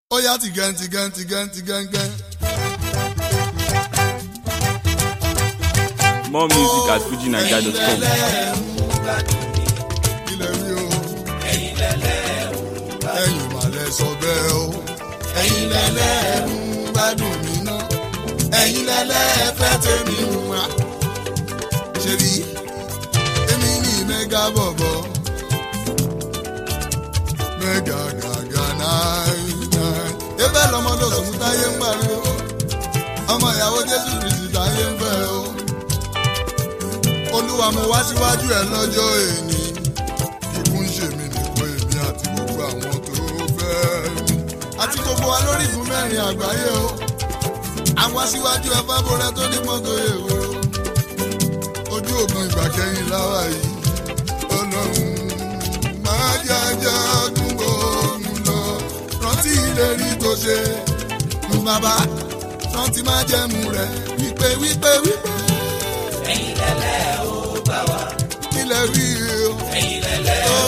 ó yá tìgẹ́n tìgẹ́n tìgẹ́n tìgẹ́ngẹ́n. More music at fujinaija.com. ilẹ̀ rí o. ẹ̀yin màlẹ̀ sọ bẹ́ẹ̀ o. ẹ̀yin lẹ́lẹ́ ń gbádùn mi ná. ẹ̀yin lẹ́lẹ́ fẹ́ tèmi wá. ṣe rí èmi ní mẹ́gà bọ̀bọ̀. mẹ́gà gàgà náà náà. ebe lọmọdé òsùnmù táyé ń pariwo. ọmọ ìyàwó jésù kristi táyé ń fẹ́ o olúwa mo wá síwájú ẹ lọ́jọ́ èní ikú ń ṣe mí nìkan èmi àti gbogbo àwọn tó fẹ́ mi àti gbogbo wa lórí ìfún mẹ́rin àgbáyé o àwa síwájú ẹ fábọrẹ tó ní mọ́tò èwo ojú ògùn ìgbà kẹyìn láwa yìí ọlọ́run máa jẹ́ ajá dúró ń lọ rántí ìlérí tó ṣe bàbá rántí máa jẹ́mu rẹ̀ wípé wípé wípé ẹ̀yin lẹ́lẹ́ ó gbà wá. ilẹ̀ rí o. ẹ̀yin lẹ́lẹ́ ó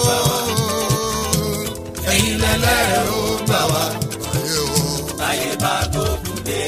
ẹ̀yin lẹ́lẹ́ ó gbà wá. ayé o. báyé bá gbógun dé.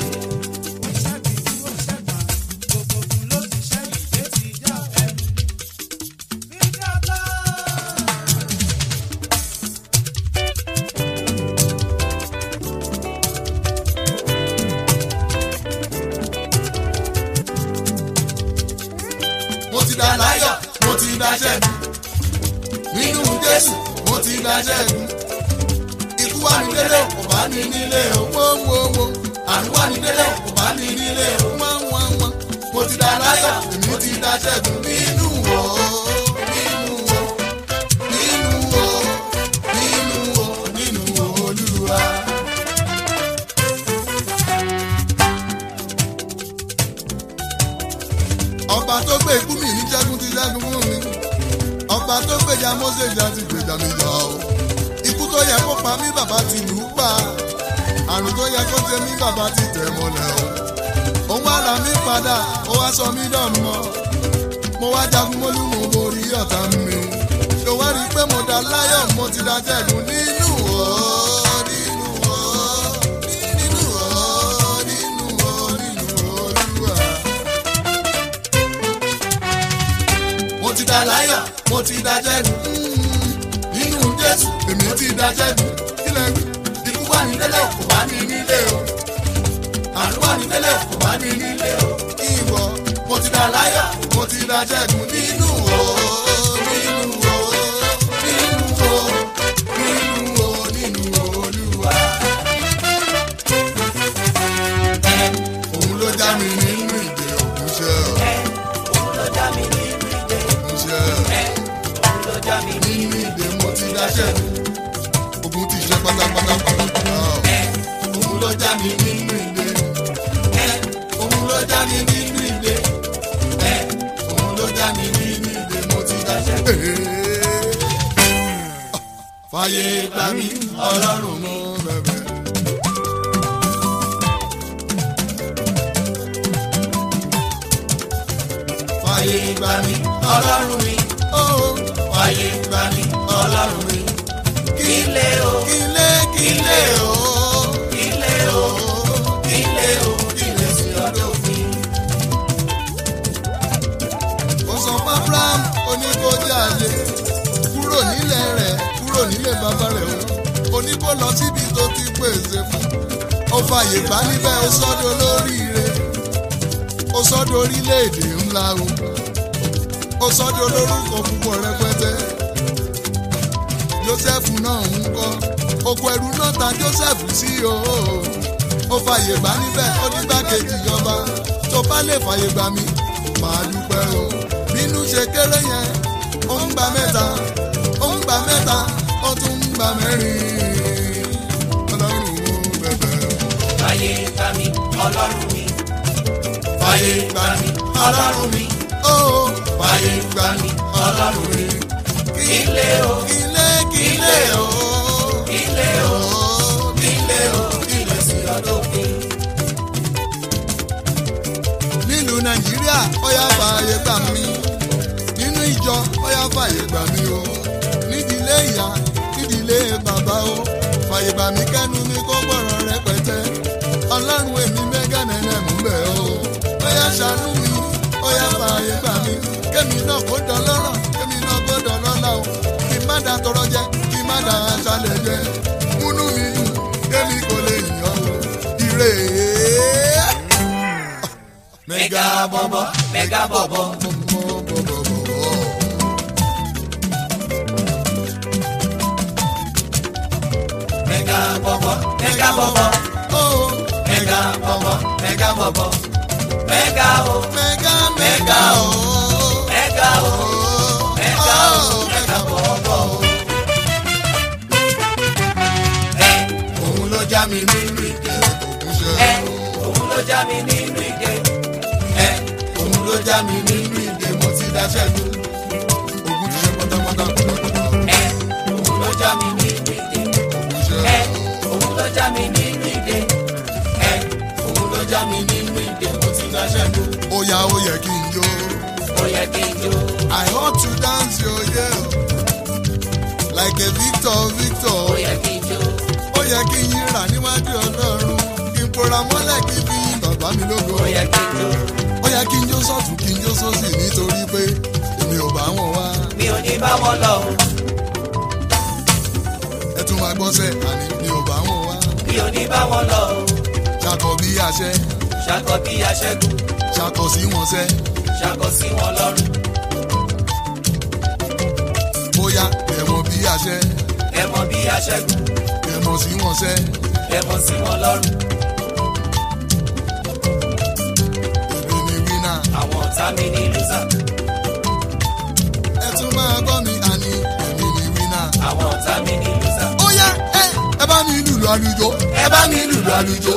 mo ti dá láyọ̀ mo ti dá ṣẹ́gun nínú jésù mo ti dá ṣẹ́gun ikú wà ní délé kò bá ní nílé o wọ́n wọ́n wọ́n àrùn wà ní délé kò bá ní nílé o wọ́n wọ́n wọ́n mo ti dá láyọ̀ mo ti dá ṣẹ́gun nínú o nínú o nínú o nínú o nínú o olúwa. ọba tó gbé ikú mi ní ṣẹ́gun ti ṣẹ́gun fún mi ọba tó gbèjà mọ́sẹ̀ ìjà ti gbèjà mi jà o ikú tó yẹ kó pa mí bàbá ti lù ú pa àrùn tó yẹ kó ṣe mí bàbá ti tẹ̀ mọ́lẹ̀ o òun wá là mí padà ó wá sọ mí dọ̀mọ́ mo wá jagun mólú mo borí ọ̀tá mi ṣò wá rí i pé mo dá láyọ̀ mo ti dá ṣẹ́gun nínú o nínú o nínú o nínú o nínú olúwa. mo ti dá láyọ̀ mo ti dá jẹ́gun nínú jésù èmi ti dá jẹ́gun kílẹ̀ wí. ikú wà ní délẹ̀ kò bá ní nílé o àrùn wà ní délẹ̀ kò bá ní nílé o ìwọ mo ti dá láyọ̀ mo ti dá jẹ́gun nínú o nínú o nínú o nínú o nínú olúwa. òun ló já mi nínú ìdè òkúṣẹ́ òun ló já mi nínú ìdè. òkúṣẹ́. òun ló já mi nínú nínú ìdè mo ti dáṣẹ́ ogun ti ṣe pátápátá pátápátá òun ló já mi nínú ìdè òun ló já mi nínú ìdè òun ló já mi nínú ìdè mo ti dáṣẹ́. fàyè gbà mí ọlọ́run mú bẹ̀bẹ̀. fàyè gbà mí ọlọ́run mi. Oh fàyè gbà mí ọlọ́run mi. kílé o kílé kílé o kílé o kílé o kílé sí ọdún mi. ó sọ fún abraham oníkójáde kúrò nílẹ̀ rẹ̀ kúrò nílé bàbá rẹ̀ o oníkó lọ síbi tó ti pèsè fún ó fàyè gbà níbẹ̀ ó sọ́dọ̀ lóríire ó sọ́dọ̀ orílẹ̀-èdè ńlá o ó sọ́dọ̀ olórúkọ púpọ̀ rẹpẹtẹ joseph náà ń kọ́ oko ẹrú náà ta joseph sí o ó fàyè gbà níbẹ̀ ó ní gbàkejì ọba tó bá lè fàyè gbà mí máa dúpẹ́ o bínú ṣe kéré yẹn ó ń gba mẹ́ta ó ń gba mẹ́ta ó tún ń gba mẹ́rin ọlọ́run bẹ̀bẹ̀ fàyè gbà mí ọlọ́run mi. fàyè gbà mí ọlọ́run mi ó fàyè gbà mí ọlọ́run mi kílé o kílé kílé o kílé o kílé o kílé sí ọdún mi. nílùú nàìjíríà ó yá fààyè gbà mí nínú ìjọ ó yá fààyè gbà mí o nídìílé ìyá nídìílé bàbá o fàyè bà mí kẹ́nu mi kó gbọ́rọ̀ rẹpẹtẹ ọlọ́run èmi mẹ́gà nẹ́nẹ́ mú bẹ̀ o ó yá ṣàánú mi ó yá fàyè bà mí kémi náà kó dọlọ́rọ̀ kémi náà kó dọlọ́lá o kí má da tọrọ jẹ kí má da aṣálẹ̀ jẹ múnú mi dùn kémi kò lè yàn o ire. mẹ́gà bọ̀bọ̀ mẹ́gà bọ̀bọ̀. mẹ́gà bọ̀bọ̀ mẹ́gà bọ̀bọ̀. mẹ́gà bọ̀bọ̀ mẹ́gà bọ̀bọ̀. mẹ́gà o Mẹ́gà mẹ́gà o. mẹ́gà o mẹ́gà o mẹ́gà bọ̀bọ̀ o. ẹ òun ló já mi nínú ìdè. ẹ òun ló já mi nínú ìdè. ẹ òun ló já mi nínú ìdè mo ti dáṣẹ́ lu. Ogun ti ṣe pátápátá pátápátá. ẹ òun ló já mi nínú ìdè. Ogun ṣe ẹ òun ló já mi nínú ìdè. ẹ òun ló já mi nínú ìdè mo ti dáṣẹ́ lu. ó yá ó yẹ kí n jó. ó yẹ kí n jó. I want to dance yo yeah. Like a Victor Victor. ó yẹ kí n jó. Ó yẹ kí n yíra níwájú Ọlọ́run. Kí n pora mọ́lẹ̀ kí n fi yin bàbá mi lógo. ó yẹ kí n jó. Ó yẹ kí n jó sọ́tún kí n jó sósì nítorí pé èmi ò bá wọn wá. mi ò ní bá wọn lọ o. Ẹ tún máa gbọ́sẹ̀ àní mi ò bá wọn wá. mi ò ní bá wọn lọ o. Ṣàkọ bí àṣẹ, ṣàkọ bí aṣẹ́gun ṣàkọ sí wọn sẹ́. ṣàkọ sí wọn lọ́rùn. Bóyá ẹ̀mọ bí àṣẹ, ẹ mọ bí aṣẹ́gun ẹ̀mọ sí wọn sẹ́. ẹ mọ sí wọn lọ́rùn. Èmi ni wínà. àwọn ọ̀tá mi ní lùsà. Ẹ tún máa gbọ́ mi àní èmi ni wínà. àwọn ọ̀tá mi ní lùsà. ó yá ẹ ẹ bá mi lùlù àlùjọ. ẹ bá mi lùlù àlùjọ.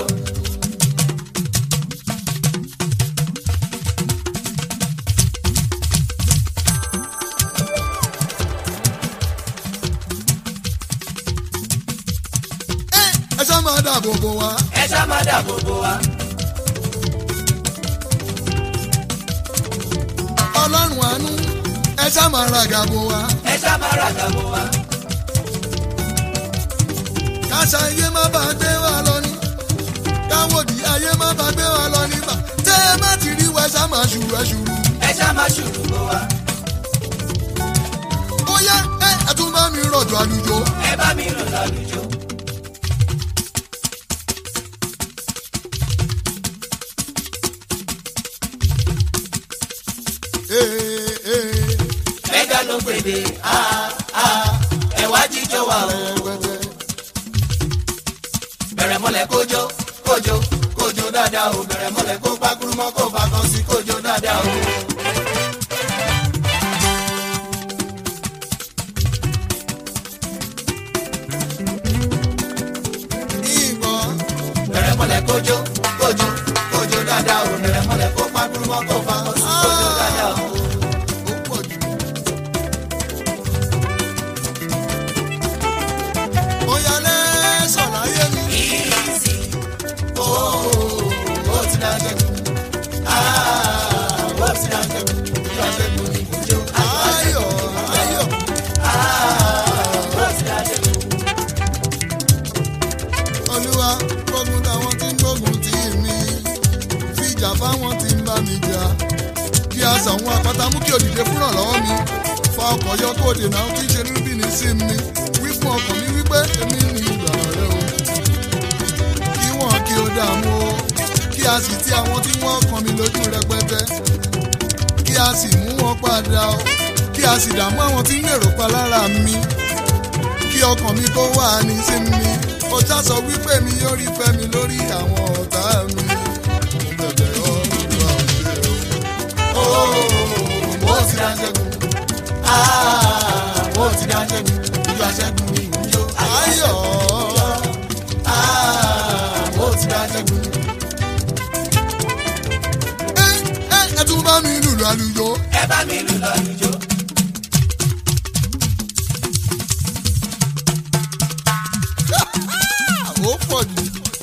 ẹ ẹ ṣá máa dáàbò bò wá. ẹ ṣá má dàbò bò wá. ọlọ́run àánú ẹ ṣá máa ràgà bò wá. ẹ ṣá má ràgà bò wá. káṣá ayé má bàa gbé wa lọ ní. káwọ́dì ayé má bàa gbé wa lọ nígbà. tẹ́ ẹ má ti rí wa ẹ ṣá máa ṣùrù ẹ ṣùrù. ẹ ṣá má ṣùrù bò wá. ó yá ẹ ẹ tún bá mi rọ̀jò àlùjọ. ẹ bá mi lùlù àlùjọ. ee ee mẹ́gà ló gbèdé ah ah ẹ wá jíjọ wa o. ẹgbẹ́tẹ́. bẹ̀rẹ̀ mọ́lẹ̀ kójó kójó kójó dáadáa o bẹ̀rẹ̀ mọ́lẹ̀ kó pákúrú mọ́ kó bá kan sí kójó dáadáa o. ìbọn bẹ̀rẹ̀ mọ́lẹ̀ kójó kójó kójó dáadáa o bẹ̀rẹ̀ mọ́lẹ̀ kó pákúrú mọ́ kó bá kan sí kójó dáadáa o. ó pọ̀ jù. ó yá lẹ́sọ̀ láyé mi. Easy, oh, ó ti dáa jẹ́gun. Ah, ó ti dáa jẹ́gun. Ìjọ jẹ́gun ni kójó. ayọ̀ ayọ̀. Ah, ó ti dáa jẹ́gun. olúwa gbógun táwọn tí ń gbógun tì mí fìjà fáwọn tí ń bá mi jà kí a sàwọn àpáta mú kí òdìdé fúnra lọ́wọ́ mi fa ọkọ̀ yọ kó dènà tí ń ṣe níbí ní sí mi wí fún ọkàn mi wípé èmi ní ìgbà rẹ o kí wọ́n kí ó dààmú o kí a sì ti àwọn tí wọ́n kàn mí lójú rẹpẹtẹ kí a sì mú wọn padà o kí a sì dààmú àwọn tí ń lèrò pa lára mi kí ọkàn mi kó wà ní sí mi ó já sọ wípé mi yóò rí fẹ́ mi lórí àwọn ọ̀tá mi. Mo bẹ̀bẹ̀ Olúwa ò ṣe o. ó ti dáa jẹ́gun. Ah, ó ti dáa jẹ́gun. Ìjọ aṣẹ́gun ni kójó. Ayọ̀ Ah, ó ti dáa jẹ́gun. ẹ ẹ ẹ tún bá mi lùlù àlùjọ. Ẹ bá mi lùlù àlùjọ. Ó pọ̀ jù.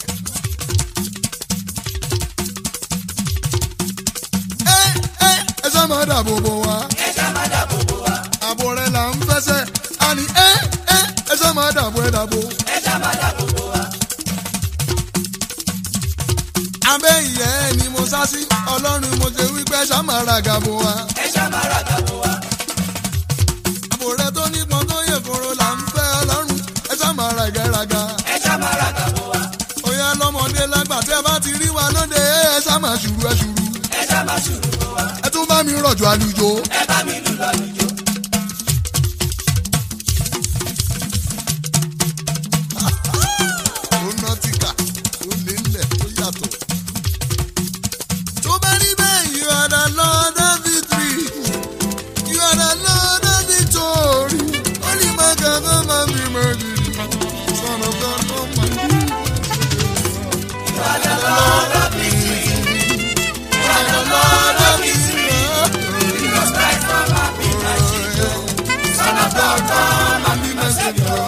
Ẹ ẹ ẹ sá máa dàbò bò wá. Ẹ ṣá má dàbò bò wá. Àbò rẹ̀ là ń fẹsẹ̀. Àní ẹ ẹ ẹ sá máa dàbò ẹ dàbò. Ẹ ṣá má dàbò abẹ́ ìyẹ́ ẹ̀ ni mo sá sí ọlọ́run mo ṣe wípé ṣàmàrà gàbó wa. ẹ ṣá máa ra gàbó wa. àbò rẹ tó nípọn tó yẹ kóró là ń fẹ́ ọlọ́run ẹ ṣàmàrà ìgẹ́raga. ẹ ṣá máa ra gàbó wa. òyà lọ́mọdé lágbà tí ẹ bá ti rí wa lóde ẹ ṣàmà ṣùrù ẹ ṣùrù. ẹ ṣá máa ṣùrù bó wa. ẹ tún bá mi rọ̀jò àlùjò. ẹ bá mi lù lọ́lùjọ. ó nọtíkà ó lé ńlẹ̀ ó yàtọ̀. tó bá rí bẹ́ẹ̀ you are the lord of victory you are the lord of victory only my God come and be my victory son of God come and be You are the Lord of victory. You are the Lord of victory. Jesus Christ, come and be my Savior. Son of God, come and be my Savior.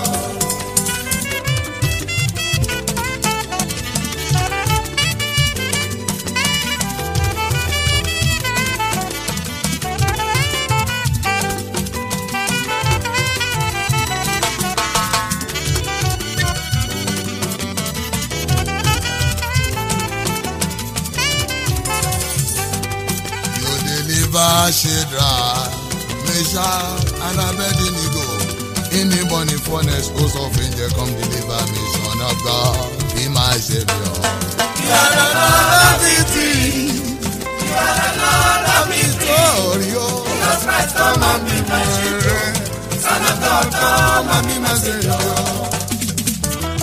You deliver Shadrach, Meshach, and Abednego. In the burning furnace, host of angels come deliver me, son of God, be my savior. You are the Lord of victory. You are the Lord of victory. Glory, oh, Jesus Christ, come and be my Savior. Son of God, come and be my Savior.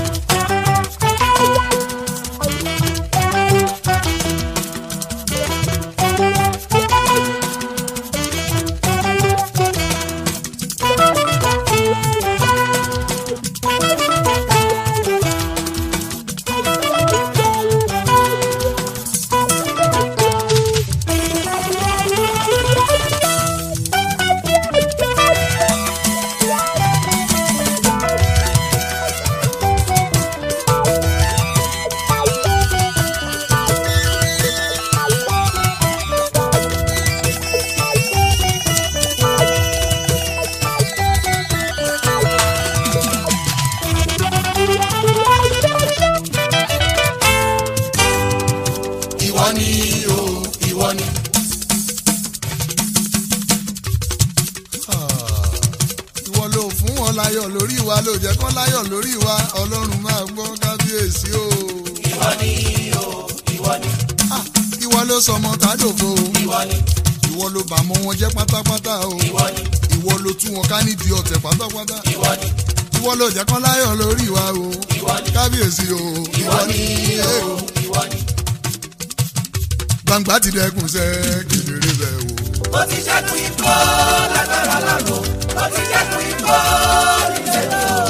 Ìwọ ni o, ìwọ ni. ìwọ ló fún wọn láyọ̀ lórí wa ló jẹ́ kán láyọ̀ lórí wa ọlọ́run máa gbọ́ kábíyèsí o. Ìwọ ni o, ìwọ ni. Ah, ìwọ ló sọmọ tádòfo o. Ìwọ ni, ìwọ ló bà mọ́ wọn jẹ́ pátápátá o. ìwọ ni, ìwọ ló tú wọn ká nídìí ọ̀tẹ̀ pátápátá. ìwọ ni. ìwọ ló jẹ́ kán láyọ̀ lórí wa o. Ìwọ ni. kábíyèsí o. Ìwọ ni o, ìwọ ni. gbangba ti dẹkùn sẹ́ kedere bẹ́ẹ̀ o. Ó ti ṣẹ́gun ikọ́ lágbára lọ́rùn. Ó ti ṣẹ́gun ikọ́ nílẹ̀ o.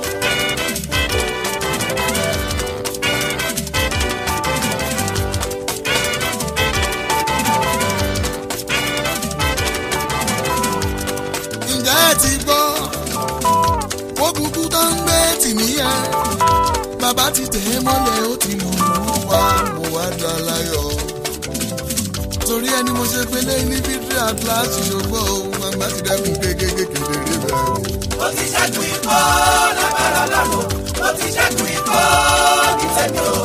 ǹjẹ́ ẹ ti gbọ́ ó kúkú tó ń gbé tì níyẹn bàbá ti tẹ̀ ẹ́ mọ́lẹ̀ ó ti lù ú wá mo wá dá láyọ̀ torí ẹni mo ṣe pélé ní fídíò àtúláṣì ṣògbọ́n o gbangba ti dẹ́kun kékeré kedere bẹ́ẹ̀ o. Ó ti ṣẹ́gun ikọ́ lágbára lọ́rùn. Ó ti ṣẹ́gun ikọ́ nílẹ̀ o.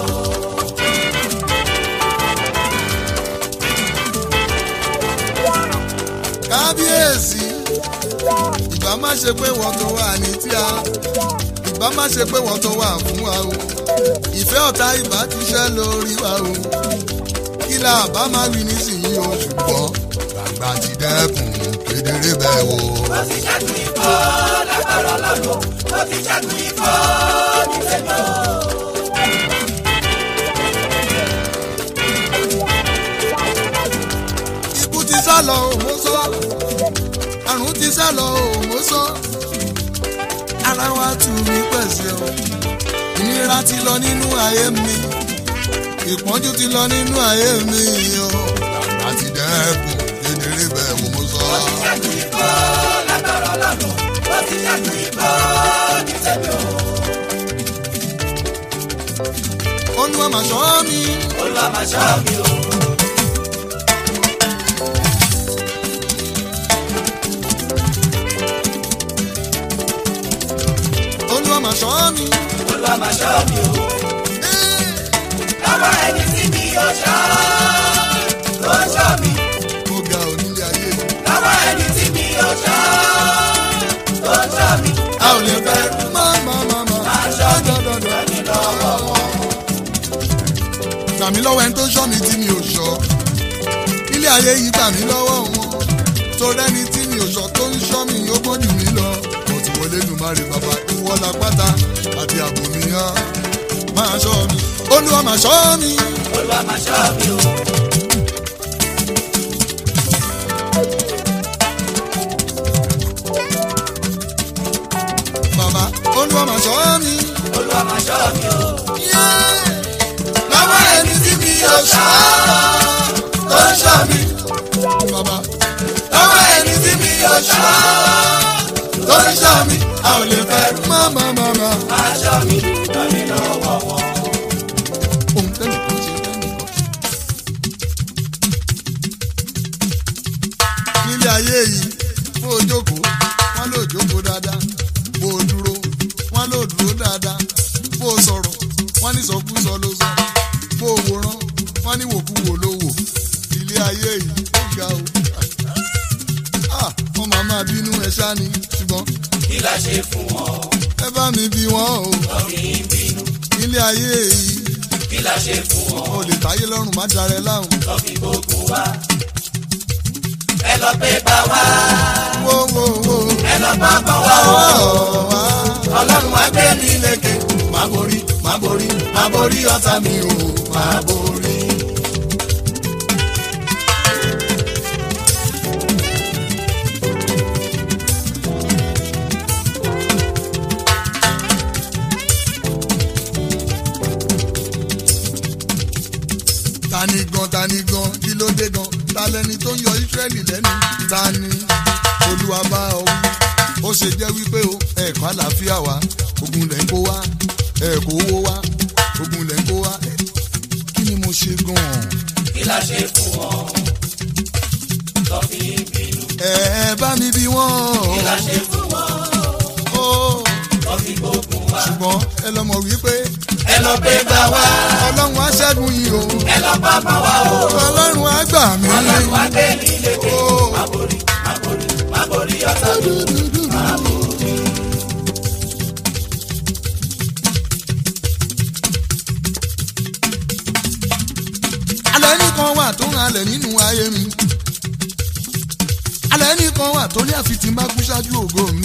kábíyèsí ìbá má ṣe pé wọ́n tó wà ní tíá ìbá má ṣe pé wọ́n tó wà fún wa o ìfẹ́ ọ̀tá ìbá ti ṣẹ́ lórí wa o kí la bá má wí nísìnyí o ṣùgbọ́n gbàgbà ti dẹ́kun kedere bẹ́ẹ̀ o. Ó ti ṣẹ́gun ikọ́ lágbára lọ́rùn. Ó ti ṣẹ́gun ikọ́ nílẹ̀ o. ikú ti sá lọ o mo sọ àrùn ti sá lọ o mo sọ ara wa tù mí pẹ̀sẹ̀ o ìnira ti lọ nínú ayé mi ìpọ́njú ti lọ nínú ayé mi o gbàgbà ti dẹ́kun kedere bẹ́ẹ̀ o mo sọ. Ó ti ṣẹ́gun ikọ́ lágbára lọ́rùn. Ó ti ṣẹ́gun ikọ́ nílẹ̀ o. olúwa mà ṣọ́ mi Olúwa máa ṣọ́ mi o. olúwa mà ṣọ́ mi. Olúwa máa ṣọ́ mi o. Eh, Lọ́wọ́ ẹni tí mi ò gbà mí lọ́wọ́ ẹni tó ṣọ́ mi tí mi ò ṣọ́ ilé ayé yìí gbà mí lọ́wọ́ wọn torí ẹni tí mi ò ṣọ́ tó ń ṣọ́ mi ó gbọ́n jù mí lọ mo ti wọlé lùmárì bàbá ìwọ la pátá àti àbò mi hàn máa ṣọ́ mi olúwa máa ṣọ́ mi. Olúwa máa ṣọ́ mi o. bàbá olúwa máa ṣọ́ mi. Olúwa máa ṣọ́ mi o. lọ́wọ́ ẹni tí mi ò ṣọ́ tó ń ṣọ́ mi. bàbá lọ́wọ́ ẹni tí mi ò ṣọ́ tó ń ṣọ́ mi. a ò lè fẹ́ má má má má. Máa ṣọ́ mi lọ́mí lọ́wọ́ wọn. ohun tẹ́lẹ̀ kan ṣe tẹ́lẹ̀ kan. nílé ayé yìí bó o jókòó wọn ló jókòó dáadáa bó o dúró wọn ló dúró dáadáa bó o sọ̀rọ̀ wọn ní sọkúsọ ló sọ bó o wòran wọn ní wòkúwò ló wò ilé ayé yìí ó ga o. Ah, wọn máa máa bínú ẹ ṣá ni ṣùgbọ́n Kí la ṣe fún wọn? ẹ bá mi bí wọn o Lọ́mí ń bínú. ilé ayé yìí Kí la ṣe fún wọn? o lè táyé lọ́rùn má darẹ̀ láhùn. Lọ́mí gbogbo wa. Ẹ lọ pé bá wa. wo wo wo. Ẹ lọ bá bọ̀ wá o. wá. Ọlọ́run wá gbé mi lékè. Má borí, má borí, má borí ọ̀tá mi o. Má borí. tani gan tani gan kí ló dé gan ta lẹni tó ń yọ Ísírẹ́lì lẹ́nu tani olúwa bá ọ wí ó ṣe jẹ́ wípé o ẹ̀kọ́ àlàáfíà wa ogun lẹ̀ ń kó wá ẹ̀kọ́ owó wá ogun lẹ̀ ń kó wá kí ni mo ṣe gan-an Kí la ṣe fún wọn? Lọ́mí ń bínú. ẹ ẹ bá mi bí wọ́n Kí la ṣe fún wọn? o Lọ́mí gbogbo wa. ṣùgbọ́n ẹ lọ mọ̀ wípé Ẹ lọ pé bá wa. ọlọ́run á ṣẹ́gun yìí o Ẹ lọ bá bọ̀ wá o. ọlọ́run á gbà mí Ọlọ́run wá gbé mi lékè. o. Má borí, má borí, má borí ọ̀tá mi. Má borí. alẹ́ nìkan wà tó ń halẹ̀ nínú ayé mi alẹ́ nìkan wà tó ní àfi tí n bá kú ṣáájú ògo mi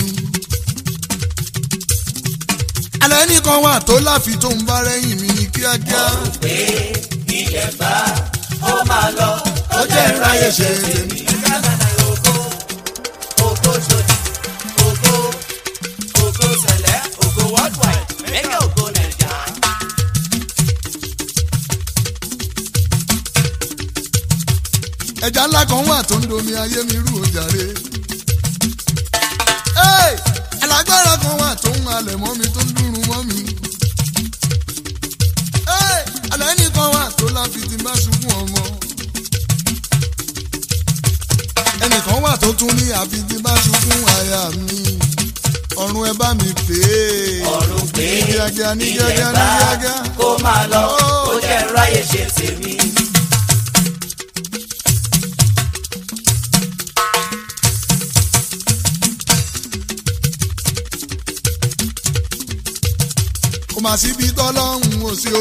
alẹ́ nìkan wà tó láfi tó ń bá rẹ́yìn mi ní kíákíá pé ilẹ̀ bá ó máa lọ ó jẹ́ ìráyè ṣe tèmi. Ghana ògo ògo ṣòdì ògo ògo sẹ̀lẹ̀ ògo worldwide mẹ́kẹ́ ògo nàìjà. ẹja ńlá kan wà tó ń domi ayé mi rú ojàre Hey! alágbára kan wà tó ń halẹ̀ mọ́ mi tó ń dúró mọ́ mi Hey! alẹ́ nìkan wà tó láfi tí n bá sunkún ọmọ ẹnìkan wà tó tún ní àfi tí n bá sunkún àyà mi ọ̀run ẹ bá mi pè é ọ̀run pé ní kíákíá ní ilẹ̀ kíákíá ní bá kíákíá. kó máa lọ ó jẹ́ ìráyè ṣe tèmi. kò má síbi tọ́lọ́hún ò sí o.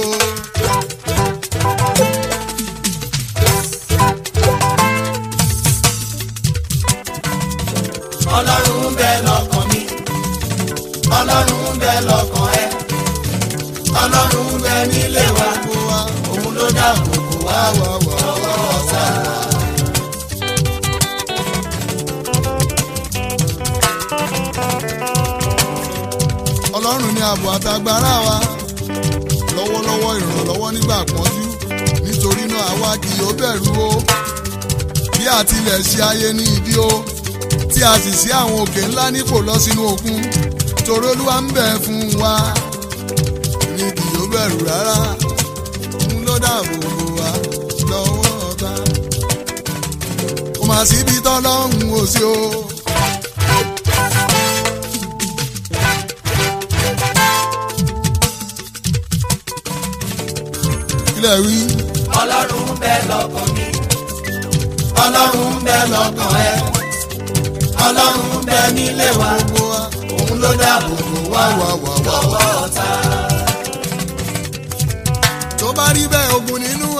ọlọ́run ń bẹ lọ́kàn mi ọlọ́run ń bẹ lọ́kàn ẹ ọlọ́run ń bẹ nílé wa kó wá òun ló dáàbò bò wá wá wá wá. lọ́wọ́ ọ̀tá. ọlọ́run ní ààbò àtagbára wa lọ́wọ́lọ́wọ́ ìrànlọ́wọ́ nígbà pọ́njú nítorí náà àwa kì yóò bẹ̀rù o bí àtilẹ̀ ṣe ayé ní ìdí o tí a sì sí àwọn òkè ńlá nípò lọ sínú òkun torí olúwa ń bẹ̀ fún wa ní kì yóò bẹ̀rù rárá ń ló dáàbò bò wá lọ́wọ́ ọ̀tá kò má síbi tọ́lọ́hún ò sí o. kílẹ̀ wí. ọlọ́run ń bẹ lọ́kàn mi ọlọ́run ń bẹ lọ́kàn ẹ ọlọ́run ń bẹ nílé wa gbogbo wa òun ló dáàbò bò wá wá wá wá wá. lọ́wọ́ ọ̀tá. tó bá rí bẹ́ẹ̀ ogun nínú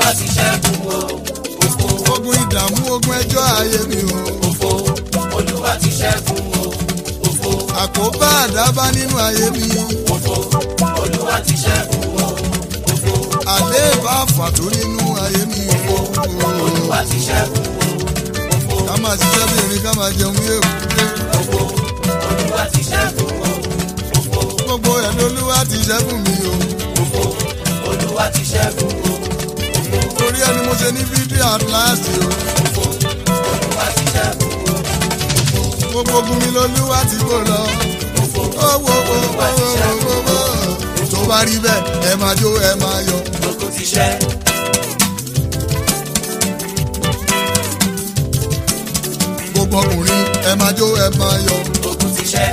olúwa ti ṣẹ́gun o òfo ogun ìdààmú ogun ẹjọ́ ayé mi o. òfo olúwa ti ṣẹ́gun o òfo àkóbá àdábá nínú ayé mi. òfo olúwa ti ṣẹ́gun o òfo àléébá àfàtó nínú ayé mi o. olúwa ti ṣẹ́gun o òfo ká máa ṣiṣẹ́ bí erin ká máa jẹun bí èkúté. òfo olúwa ti ṣẹ́gun o òfo gbogbo ẹ̀ lolúwa ti ṣẹ́gun mi o. òfo olúwa ti ṣẹ́gun o òfo torí ẹni mo ṣe ní fídíò àtúláàsì o. òfo olúwa ti ṣẹ́gun o gbogbo ogun mi lolúwa ti kó lọ. òfo owó owó owó owó tó bá rí bẹ́ẹ̀ ẹ máa jó ẹ máa yọ. gbogbo ti ṣẹ́ gbogbo ọkùnrin ẹ máa jó ẹ máa yọ. gbogbo ti ṣẹ́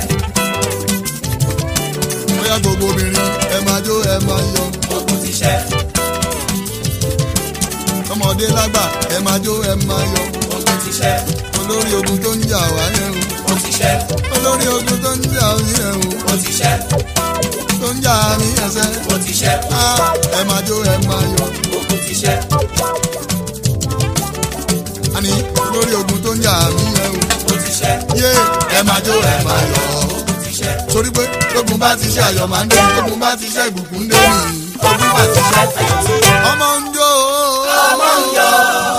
bóyá gbogbo obìnrin ẹ máa jó ẹ máa yọ. gbogbo ti ṣẹ́ ọmọdé lágbà ẹ máa jó ẹ máa yọ. gbogbo ti ṣẹ́ olórí ogun tó ń jà wá yẹn ó ti ṣẹ́ o. olórí ogun tó ń jà wá yẹn o. ó ti ṣẹ́ tó ń jà mí ẹsẹ̀. ó ti ṣẹ́ á ẹ máa jó ẹ máa yọ. gbogbo ti ṣẹ́ àní olórí ogun tó ń jà mí yẹn o. ó ti ṣẹ́ yé ẹ máa jó ẹ máa yọ. gbogbo ti ṣẹ́ torí pé lógun bá ti ṣe àyọ̀ máa ń dé lógun bá ti ṣe ìbùkún dé nìyí. olúwa ti ṣẹ́ ayọ̀ ti dé. ọmọ ń jó ọmọ ń yọ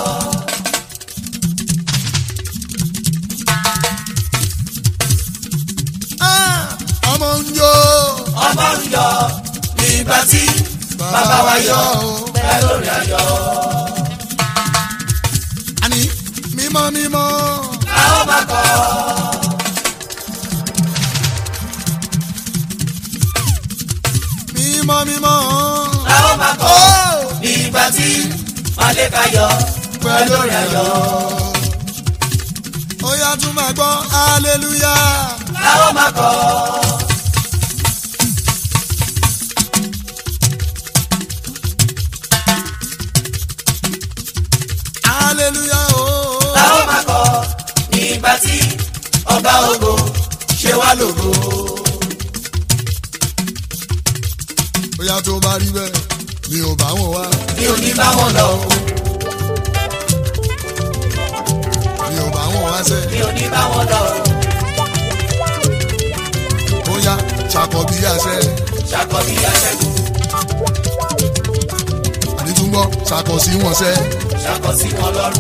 Ah, ọmọ ń jó ọmọ ń yọ nígbà tí bàbá wa yọ ẹ lórí ayọ̀ àní mímọ́ mímọ́ a ó máa kọ́ mímọ́ mímọ́ a ó máa kọ́ ó nígbà tí màlẹ́ka yọ ẹ lórí ayọ̀ ó yá tún máa gbọ́ hallelujah. a ó máa kọ́ hallelujah ooo. a ó máa kọ́ nígbà tí ọba ògo ṣe wá lógo bóyá tó bá rí bẹ́ẹ̀ mi ò bá wọn wá mi ò ní bá wọn lọ mi ò bá wọn wá sẹ́ mi ò ní bá wọn lọ bóyá ṣàkọ bí àṣẹ ṣàkọbí aṣẹ́gun àdìtúngbọ́ ṣàkọ sí wọn sẹ́ ṣàkọ sí wọn lọ́rùn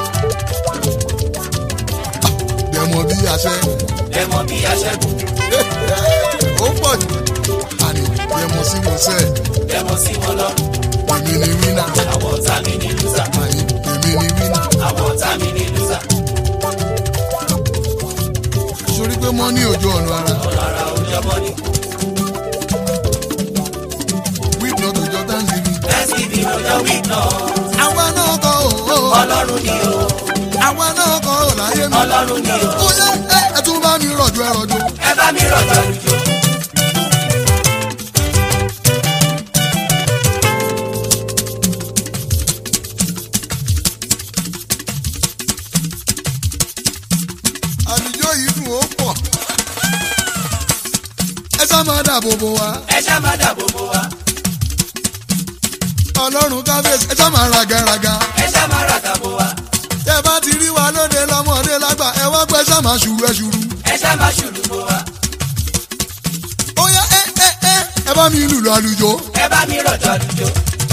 dẹ̀mọ̀ bí àṣẹ lẹ́mọ̀ bí aṣẹ́gun ó pọ̀ jù àní dẹ̀mọ̀ sí wọn sẹ́ lẹ́mọ̀ sí wọn lọ́rùn èmi ni wínà àwọn ọ̀tá mi ní lùsà àní èmi ni wínà àwọn ọ̀tá mi ní lùsà sórí pé mọ́ ní ojú ọ̀nà ara ọ̀rọ̀ òjọmọ́ ni wíìd náà tó jọ thanksgiving thanksgiving lọ́jọ́ week náà àwa náà kọ́ ò ọlọ́run ni o àwa náà kọ́ ò láyé mi ọlọ́run ni o ó yẹ ẹ ẹ tún bá mi rọ̀jò ẹ rọ̀jò. ẹ bá mi rọ̀jò lùjọ. àlùjọ yìí dùn ó pọ̀ ẹ sá máa dáàbò bò wá ẹ ṣá máa dáàbò bò wá ọlọ́run kábíyèsí ẹ sá máa ragaraga ẹ ṣá máa ràkà bò wá tẹ bá ti rí wa lóde lọ́mọdé lágbà ẹ wá pẹ́ sá máa ṣùrù ẹ ṣùrù ẹ ṣá máa ṣùlù bò wá ó yá ẹ ẹ ẹ ẹ bá mi lùlù àlùjọ ẹ bá mi rọ̀jò lùjọ.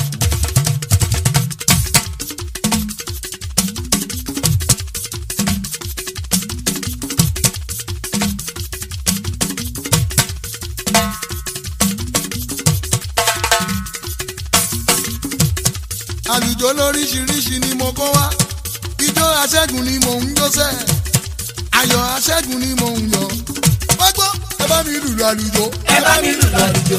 àlùjọ lóríṣiríṣi ni mo kó wá ijó aṣẹ́gun ni mò ń jó sẹ́ ayọ̀ aṣẹ́gun ni mò ń yọ̀ wá gbọ́ ẹ bá mi lùlù àlùjọ ẹ bá mi lùlù àlùjọ.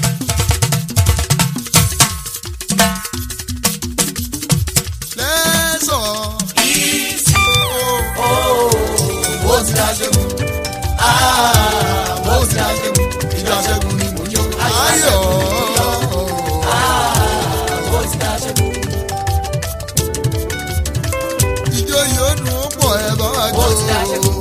lẹ́sọ̀ọ́. ìsì ó ó ti dá ṣẹ́gun ó ti aṣẹ́gun ìjọ aṣẹ́gun ni mò ń yọ. ayọ̀ ó ti dá ṣẹ́gun ìjọ yìí ó dùn ó pọ̀ ẹ bá wá ó ti dá jọ. ṣẹ́gun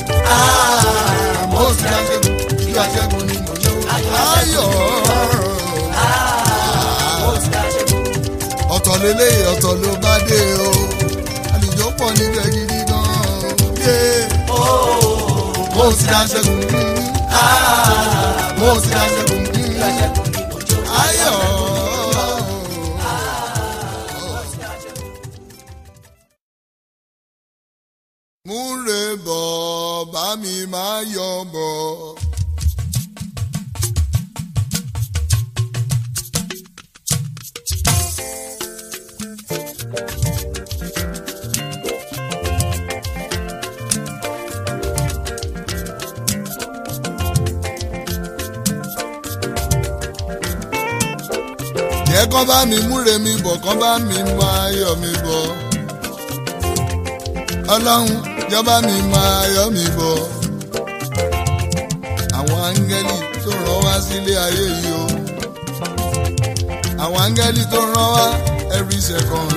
ó ti aṣẹ́gun ìjọ aṣẹ́gun ni mò ń yọ. ayọ̀ ó ti dá ṣẹ́gun ọ̀tọ̀ lélẹ́yìí ọ̀tọ̀ ló bá dé o àlùjọ pọ̀ níbẹ̀ gidi gan-an yé mo ti ra ṣẹ́gun mo ti ra ṣẹ́gun ayọ̀. múre bọ̀ bá mi máa yọ̀ bọ̀. jẹ́ kán bá mi múre mi bọ̀ kán bá mi máa yọ̀ mi bọ̀. ọlọ́run jọba mi máa yọ̀ mi bọ̀. àwọn áńgẹ́lì tó rán wá sílé ayé yìí o. àwọn áńgẹ́lì tó rán wá every second.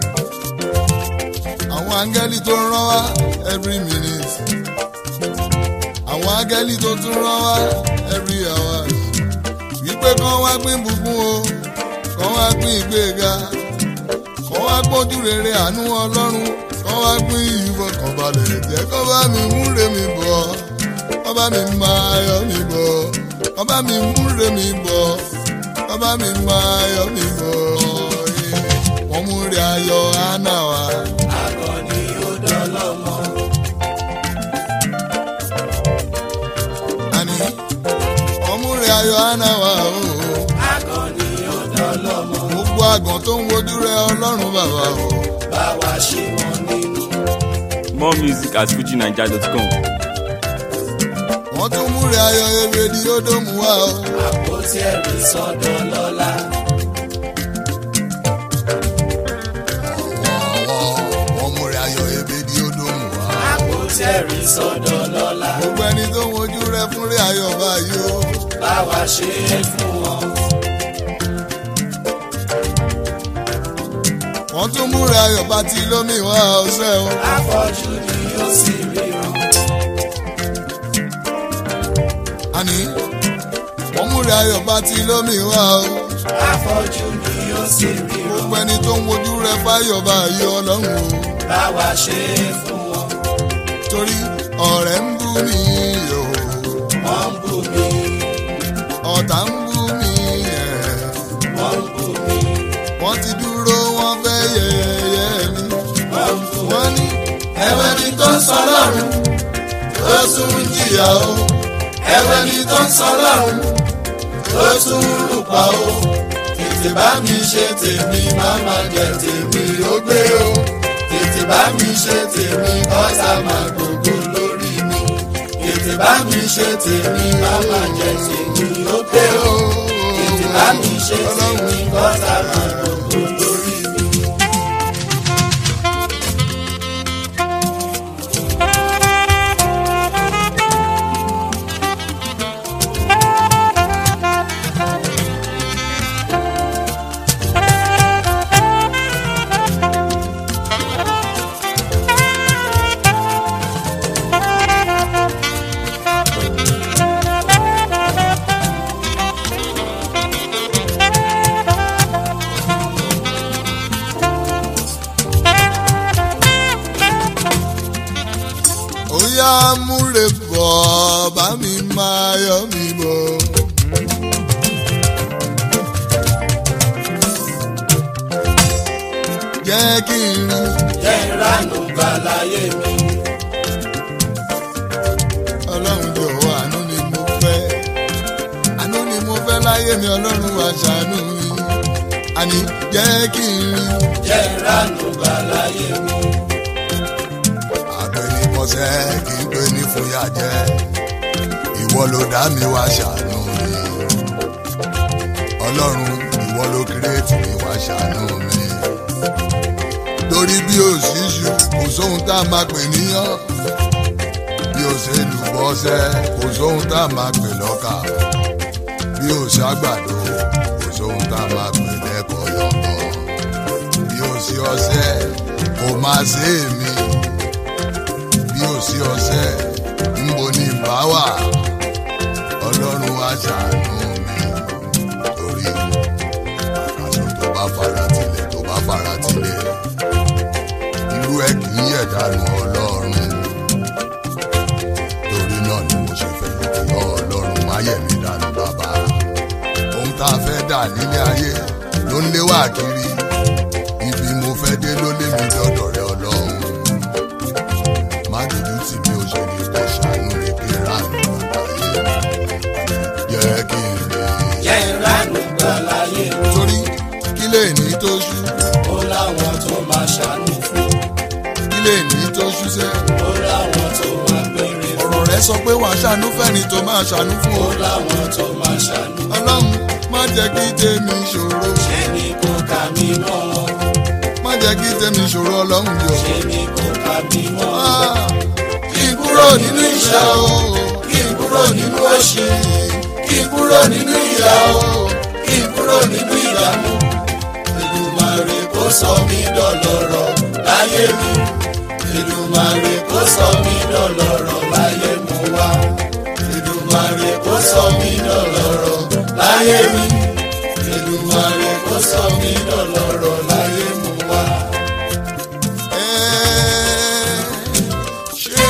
àwọn áńgẹ́lì tó rán wá every minute. àwọn áńgẹ́lì tó tún rán wá every hour. wípé kán wá pín bùkún o kọ́ wá pín ìgbéga kọ́ wá gbójú rere àánú ọlọ́run kọ́ wá pín ìfọkànbalẹ̀ jẹ́ kọ́ bá mi múre mi bọ̀ kọ́ bá mi máa yọ̀ mi bọ̀ kọ́ bá mi múre mi bọ̀ kọ́ bá mi máa yọ̀ mi bọ̀ wọ́n múre ayọ̀ hánà wá. àgọ́ ni ó dọ́lọ́mọ. àní wọ́n múre ayọ̀ hánà wá o. àgọ́ ni ó dọ́lọ́mọ. gbogbo àgàn tó ń wojú rẹ ọlọ́run bàbá o. bá wa ṣe wọn nínú. More music at fujinaija.com. wọ́n tún múre ayọ̀ èrè ni ó dómù wá o. àpótí ẹ̀rí sọ́dọ̀ lọ́la. wọ́n múre ayọ̀ ebe ni ó dómù wá. àpótí ẹ̀rí sọ́dọ̀ lọ́la. gbogbo ẹni tó ń wojú rẹ fún rí ayọ̀ báyìí o. bá wa ṣe é fún wọn. wọ́n tún múre ayọ̀ bá ti lómi wá ọ̀sẹ̀ o. afọ́jú ni ó sì ríran. àní wọ́n múre ayọ̀ bá ti lómi wá o. afọ́jú ni ó sì ríran. gbogbo ẹni tó ń wojú rẹ fáyọ̀ báyìí ọlọ́run o. bá wa ṣe é fún wọn. torí ọ̀rẹ́ ń bú mi o. wọ́n ń bù mí. ọ̀tá ń bú mi ẹ̀. wọ́n ń bù mí. wọ́n ti dúró wọ́n fẹ́ yẹ̀yẹ́ mi. wọ́n ń bù mí. wọ́n ní ẹ̀wẹ̀ ni tó ń sọ lọ́rùn ó tún ń jìyà o. ẹ̀wẹ̀ ni tó ń sọ lọ́rùn ó tún ń lùpà o tètè bá mi ṣe tèmi má má jẹ tèmi ó gbé o tètè bá mi ṣe tèmi kọ́sà má gbogbo lórí mi tètè bá mi ṣe tèmi má má jẹ tèmi ó gbé o tètè bá mi ṣe tèmi kọ́sà má gbogbo lórí mi. ó yá múre bọ̀ bá mi máa yọ̀ mi bọ̀. jẹ́ kí n rí jẹ́ ìranù gbà láyé mi. ọlọ́run jọ̀wọ́ àánú ni mo fẹ́ àánú ni mo fẹ́ láyé mi ọlọ́run wá ṣàánú mi àní jẹ́ kí n rí jẹ́ ìranù gbà láyé mi. àgbẹ̀ni kọsẹ̀ kí n pè ní fúyà jẹ́ ìwọ ló dá mi wá ṣàánú mi ọlọ́run ìwọ ló kírètì mi wá ṣàánú mi torí bí o ṣíṣu kò sóhun tá a máa pè níyàn bí o ṣe lùbọ́sẹ̀ kò sóhun tá a máa pè lọ́kà bí o ṣàgbàdo kò sóhun tá a máa pè lẹ́kọ̀ọ́ yọ̀ngàn bí o ṣe ọṣẹ kò máa ṣe èmi bí o ṣe ọṣẹ ńbo ni ìbá wà ọlọ́run wá ṣàánú mi torí àkàtúntò tó bá fara tilẹ̀ tó bá fara tá a fẹ́ dà nílé ayé ló ń lé wá kiri ibi mo fẹ́ dé ló lé mi dọ́dọ̀ rẹ ọlọ́run má dojú tì mí ó ṣe ní kó ṣàánú rẹ kí n rà ní àgbáyé jẹ́ kí n lè. jẹ́ ìránù gbà láyé mi. torí kí lè ní tó ṣú ó láwọn tó máa ṣàánú fún. kí lè ní tó ṣú sẹ́. ó láwọn tó máa béèrè fún. ọ̀rọ̀ rẹ sọ pé wàá ṣàánú fẹ́ni tó máa ṣàánú fún ó ọ. láwọn tó máa ṣàánú. ọlọ́run má jẹ́ kí tèmi ṣòro ṣé ni kò kà mí mọ́. má jẹ́ kí tèmi ṣòro ọlọ́run jọ. ṣé ni kò kà mí mọ́. Ah, kí n kúrò nínú ìṣẹ́ o kí n kúrò nínú òṣì kí n kúrò nínú ìyà o kí n kúrò nínú ìdààmú. Èdùmàrè kó sọ mí dọlọ́rọ̀ láyé mi. Èdùmàrè kó sọ mí dọlọ́rọ̀ láyé mo wá. Èdùmàrè kó sọ mí dọlọ́rọ̀ láyé mi. Èdùmàrè kó sọ mí dọlọ́rọ̀ láyé mo wá. Ẹ ṣé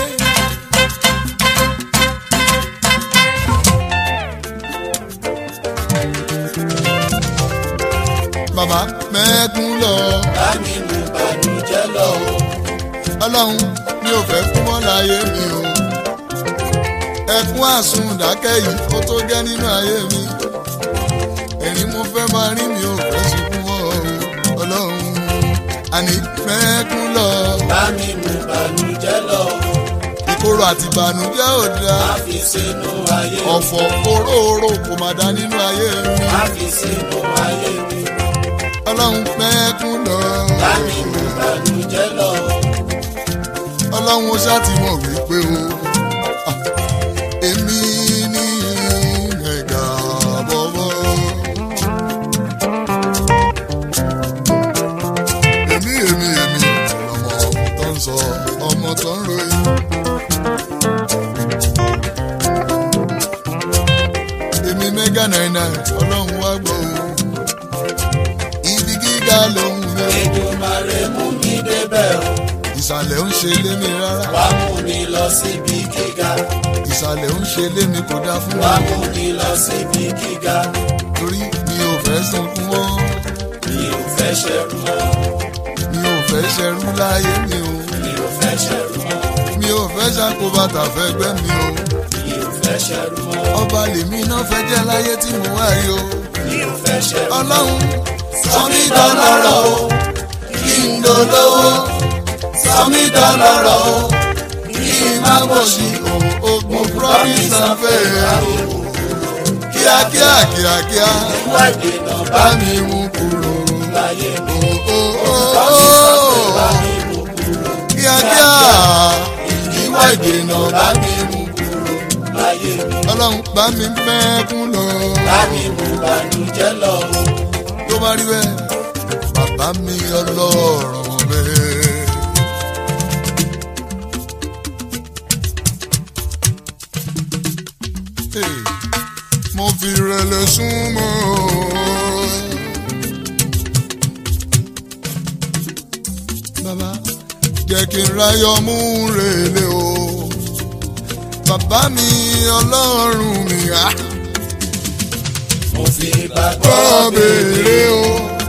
bàbá mẹ́kún lọ Bá mi mú bànújẹ́ lọ o. ọlọ́run mi ò fẹ́ kú mọ́ láyé mi o ẹkún àsùn dákẹ́ yìí ó tó gẹ́ nínú ayé mi ẹ̀rín mo fẹ́ máa rí mi ò fẹ́ sunkún mọ́ o ọlọ́run àní mẹ́kún lọ Bá mi mú bànújẹ́ lọ o. ìkorò àti ìbànújẹ́ ò dáa Má fi sínú ayé mi. ọ̀fọ̀ òróòró kò má dá nínú ayé mi Má fi sínú ayé mi. ọlọ́run mẹ́kún lọ Bá mi mú bànújẹ́ lọ o. ọlọ́run ó ṣáà ti mọ̀ wípé o ah, èmi ní ẹ̀gà bọ́bọ́. èmi èmi èmi ọmọ tó ń sọ ọmọ tó ń ròyìn. èmi mẹ́gà náírà ọlọ́run wá gbọ́ o ibi gíga lòun lé Èdùmàrè mú mi débẹ̀ o. ìsàlẹ̀ ń ṣe lémi rárá wá mú mi lọ síbi gíga ìsàlẹ̀ ń ṣe lémi kò dá fún wá mi mú mi lọ síbi gíga torí mi ò fẹ́ sunkún mọ́ mi ò fẹ́ ṣẹrú mọ́ mi ò fẹ́ ṣẹrú láyé mi o mi ò fẹ́ ṣẹrú mọ́ mi ò fẹ́ ṣàkóbàtà fẹ́ gbẹ́ mi o mi ò fẹ́ ṣẹrú mọ́ ọba lèmi náà fẹ́ jẹ́ láyé tí mo wá yìí o mi ò fẹ́ ṣẹrú mọ́. ọlọ́run sọ mí dọlọ́rọ̀ o kí n dolówó sọ mí dọlọ́rọ̀ o kí n má gbòṣì o ogun promise and faith kíákíá kíákíá ìwà ìdènà bá bá mi mú kúrò láyé mi o o o bá o mi mú kúrò kíákíá ìwà ìdènà bá mi mú kúrò láyé mi ọlọ́run bá mi mẹ́kún lọ. bá mi mú bànújẹ́ lọ o. tó bá rí bẹ́ẹ̀ bàbá mi ọlọ́run bẹ́ẹ̀. Hey, mo fi rẹ̀lẹ̀ súnmọ́. bàbá jẹ́ kí n ráyọ̀ mú rèlé o. bàbá mi ọlọ́run mi á. Ah mo fi gbàgbọ́ kọ́ béèrè o.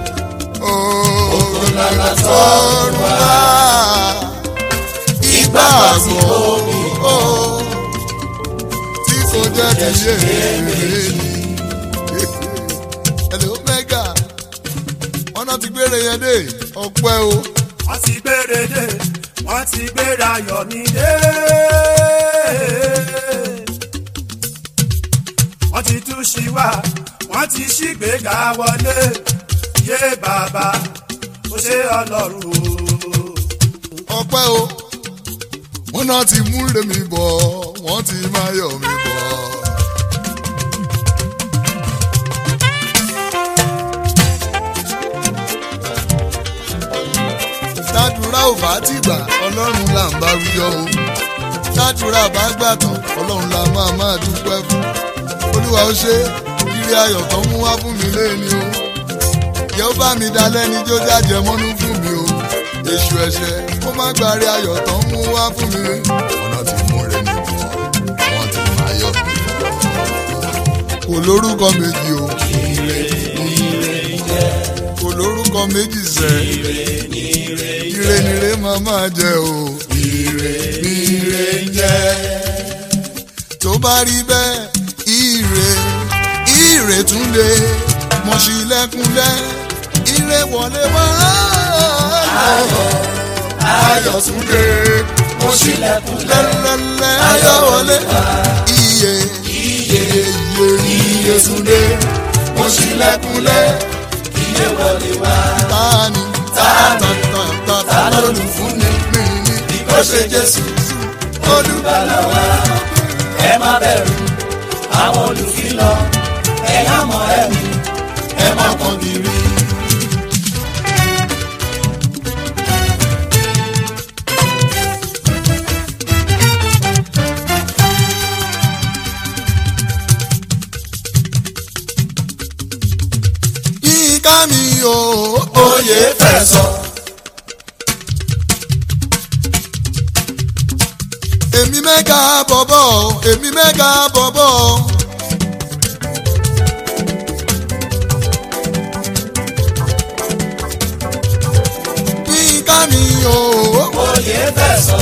Ògo lálá Ọ̀run wá. Ìgbàgbọ́ o. Tí kò jẹ́ kí yé èmi. Hello mega. Wọ́n náà ti gbére yẹn dé. Ọpẹ́ o. wọ́n ti gbére dé wọ́n ti gbére ayọ̀ mi dé. wọ́n ti tú sí wa wọ́n ti ṣígbéga wọlé yé bàbá ó ṣe ọlọ́run o. Ọpẹ́ o. Wọ́n náà ti mú rèmi bọ̀. Wọ́n ti máa yọ̀ mí bọ̀. Tádùrá ò bá ti gbà ọlọ́run là ń bá wíyọ́ o. Tádùrá bá gbà tán ọlọ́run là máa máa dúpẹ́ fún. Olúwa ó ṣe ire ayọ̀ tó mú wá fún mi léni o. Yẹ́ ó bá mi dalẹ́ ní jó jájẹ mọ́nú fún mi o. Èṣù ẹ̀ṣẹ̀ kó má gbàrí ayọ̀ tó mú wá fún mi. Ọ̀nà tí mú rẹ̀ mi bọ̀, wọ́n ti máa yọ̀ mí bọ̀. Kò kò lórúkọ méjì o kò lórúkọ méjì sẹ́ ire nire máa máa jẹ o ire nire jẹ tó bá rí bẹ́ẹ̀ ire ire tún lè mọ̀ sí lẹ́kúnlẹ́ ire wọlé wá ayọ̀ tún lè mọ̀ sí lẹ́lẹ́lẹ́ ayọ̀ wọlé iye iye iye iye tún lè mọ̀ sí lẹ́kúnlẹ́ iye wọlé wá tani tani tani olùfúnni mi ní kó ṣe Jésù olùbàlà wa ẹ má bẹ̀rù àwọn olùfilọ̀ ẹ̀yà mọ̀ ẹ̀mí ẹ má kàn kiri. Yínká mi o, oyè fẹ́ sọ. Èmi mẹ́ka bọ̀bọ̀, èmi mẹ́ka bọ̀bọ̀. Yínká mi o, oyè fẹ́ sọ.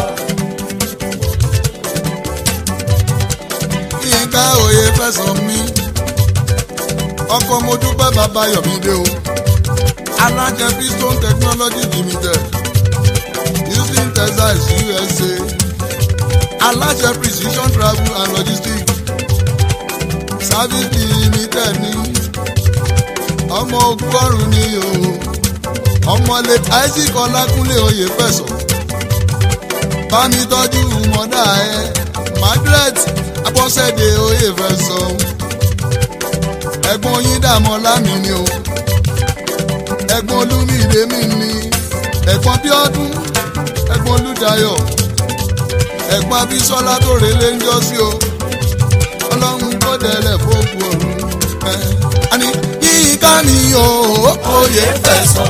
Yínká oyè fẹ́ sọ mí. Ọkọ mo dúpẹ́ bàbá Yọ̀mídé o. Alájẹ Piston Technology Limited. Houston, Texas, USA. Alájẹ Precision Travel and Logistics. Service Limited ní. Ọmọ ọgọ́rùn-ún ni o. Ọmọ late Isaac Ọlákúnlé oyè fẹ̀sọ̀. Bámi tọ́jú mọ́dà ẹ. Margaret Abọ́sẹ̀dé oyè fẹ̀sọ̀. Ẹ̀gbọ́n yín dààmú lámì ni o. Ẹ̀gbọ́n Olúmídé mi ni. Ẹ̀gbọ́n Bíọ́dún. Ẹ̀gbọ́n Olúdayọ̀. Ẹ̀gbọ́n Abísọ́lá tó relé ń jọ sí o. Ọlọ́run kó dẹ̀lẹ̀ fóògùn ọ̀run. Ẹ àní Yínká mi o. Oyè fẹ́ sọ.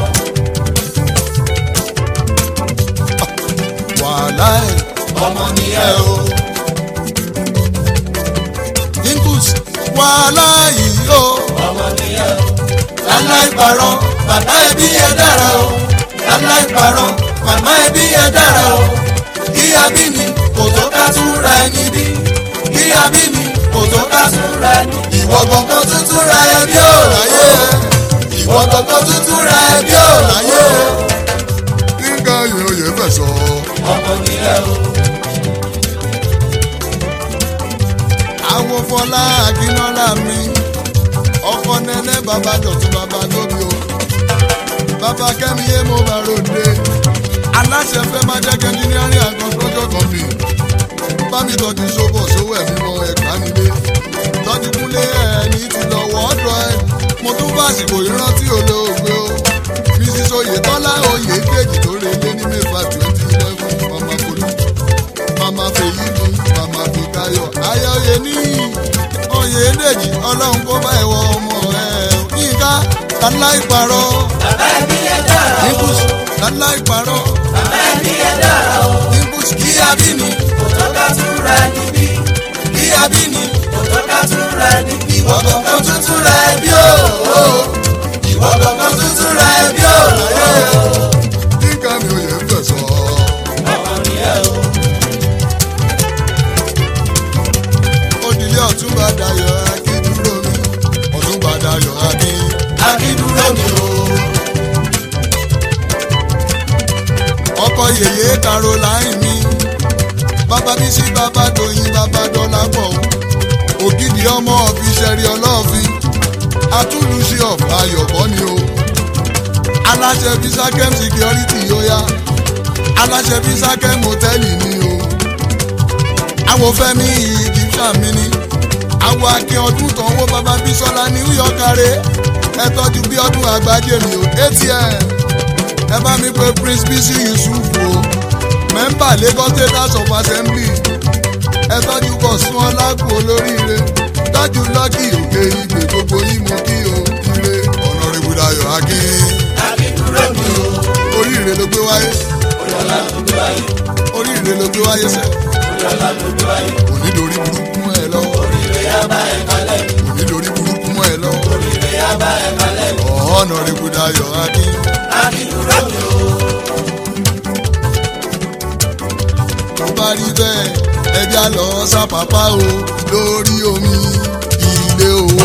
Wàhálà ẹ̀ ọmọ ni ẹ o. Yínkus wàhálà yìí o. ọmọ nìyẹn Aláìparọ́ bàbá ẹbí yẹn dára o. Aláìparọ́ màmá ẹbí yẹn dára o. Ìyá bí mi kò tó ká tún ra ẹni bí. Ìyá bí mi kò tó ká tún ra ẹni. Ìwọ gbọ̀ngàn tuntun ra ẹbí ò láyé. Ìwọ gbọ̀ngàn tuntun ra ẹbí ò láyé. Nígbà yòòyè fẹ̀sọ̀. ọmọ nìyẹn o. Àwọn Fọlá Akínọ́lá mi. Ọkọ nẹ́nẹ́ bàbá dọ̀tún bàbá tóbi o. Bàbá Kẹ́mi yé mo bá ròde. Aláṣẹ fẹ́ máa jẹ́ kẹ́ńdínlẹ́rìn àkọ́kọ́jọ́ kan bì. Bámi tọ́jú sóbọ̀ sówó ẹ̀mí mọ ẹ̀ka nílé. Tọ́jú kúnlé ẹni ti lọ wọ́ ọ̀dọ̀ ẹ. Mo tún bá àsìkò ìrántí olóògbé o. Mrs. Oyètọ́lá oyè kejì tó relé ní mẹ́fà twenty eleven mama kolo. Mama fèyí ni mama fi káyọ̀. Ayọ̀yẹ ní oyè dèjì ọlọ́run kó bá ẹ̀wọ̀ ọmọ ẹ̀ yínká láláì parọ́. bàbá ẹbí yẹn dára o. Nimbus láláì parọ́. bàbá ẹbí yẹn dára o. Nimbus kí abíní kò tó ká tún ra ẹni bí. kí abíní. kò tó ká tún ra ẹni bí. Ìwọ gbọ̀ngàn tuntun ra ẹbí o. Ìwọ gbọ̀ngàn tuntun ra ẹbí o. Yínká mi ò yẹ ń fẹ̀sọ̀. ọmọ nìyẹn o. Odìlé ọ̀túnba Dayọ̀ Akíndúró mi. Ọ̀túnba Dayọ̀ Akín. akíndúró mi o. ọkọ yèyé caroline mi bàbá bísí bàbá dòyìn bàbá dọlápọ̀ ògidì ọmọ ọ̀fíṣẹ́rì ọlọ́ọ̀fin atúlùṣe ọ̀pá ayọ̀bọ ni o aláṣẹ bisakem security yóyá aláṣẹ bisakem hòtẹ́ẹ̀lì ni o àwọn fẹ́mi egyptian mi ni àwọn akin ọdún tánwó bàbá bísọ́lá new york kárẹ́ ẹ tọ́jú bí ọdún àgbájé mi o atm ẹ bá mi pe prince bisi yusuf o mẹ́mbà lagos state house of assembly ẹ tọ́jú bọ̀ sún ọlákù olóríire tọ́jú lọ́kì òkè ìgbè gbogbo yín mo kí o ire ọ̀nà rẹ̀bùdayọ̀ akin akíndúró mi o. oríire ló gbé wáyé oyọlá ló gbé wáyé. oríire ló gbé wáyé sẹ́ oyọlá ló gbé wáyé. kò ní dorí burúkú ẹ lọ́wọ́ oríire yá bá ẹ kalẹ̀. kò ní dorí burúkú ọ̀nà rẹ̀kúdayọ̀ akin. Adìdúró mi o. tó bá rí bẹ́ẹ̀ ẹja lọ sápápá o lórí omi ilé owó.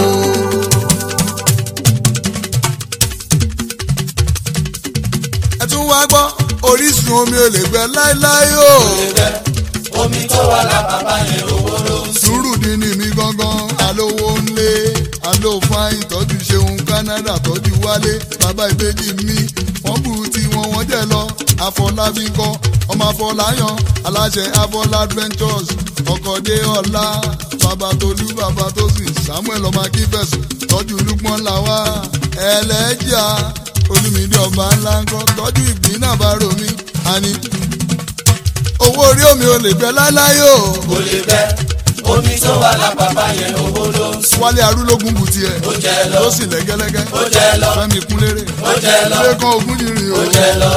ẹ tún wá gbọ́ orísun omi ò lè gbẹ láéláé o. Ibẹ̀ omi tó wà lápapá yẹn owó ló ń sùn. sùúrù dín ní mi gangan alówó ńlé alófáà ìtọ́jú ṣeun Canada tọ́jú wálé bàbá ìbejì mi wọ́n bù tí wọ́n wọ́n jẹ́ lọ àfọlábí kọ́ ọmọ àfọláyàn aláṣẹ àfọlá adventures ọkọ̀dé ọ̀la bàbá tolú bàbá tó sì samuel ọmọ akínfẹ̀sùn tọ́jú lukman làwà ẹlẹ́jà olùmídìí ọba ńlá ńkọ́ tọ́jú ìgbín náà bá romi àní owó orí omi ò lè gbẹ láéláé o. Kò lè bẹ́ omi tó wà lápapá yẹn owó ló ń sùn. wálé arúlógún bù tiẹ̀ Ó jẹ lọ. ló sì lẹ́gẹ́lẹ́gẹ́ Ó jẹ lọ. fẹ́mi kúnlérè Ó jẹ lọ. lẹ́kàn ogún yìnyín o. Ó jẹ lọ.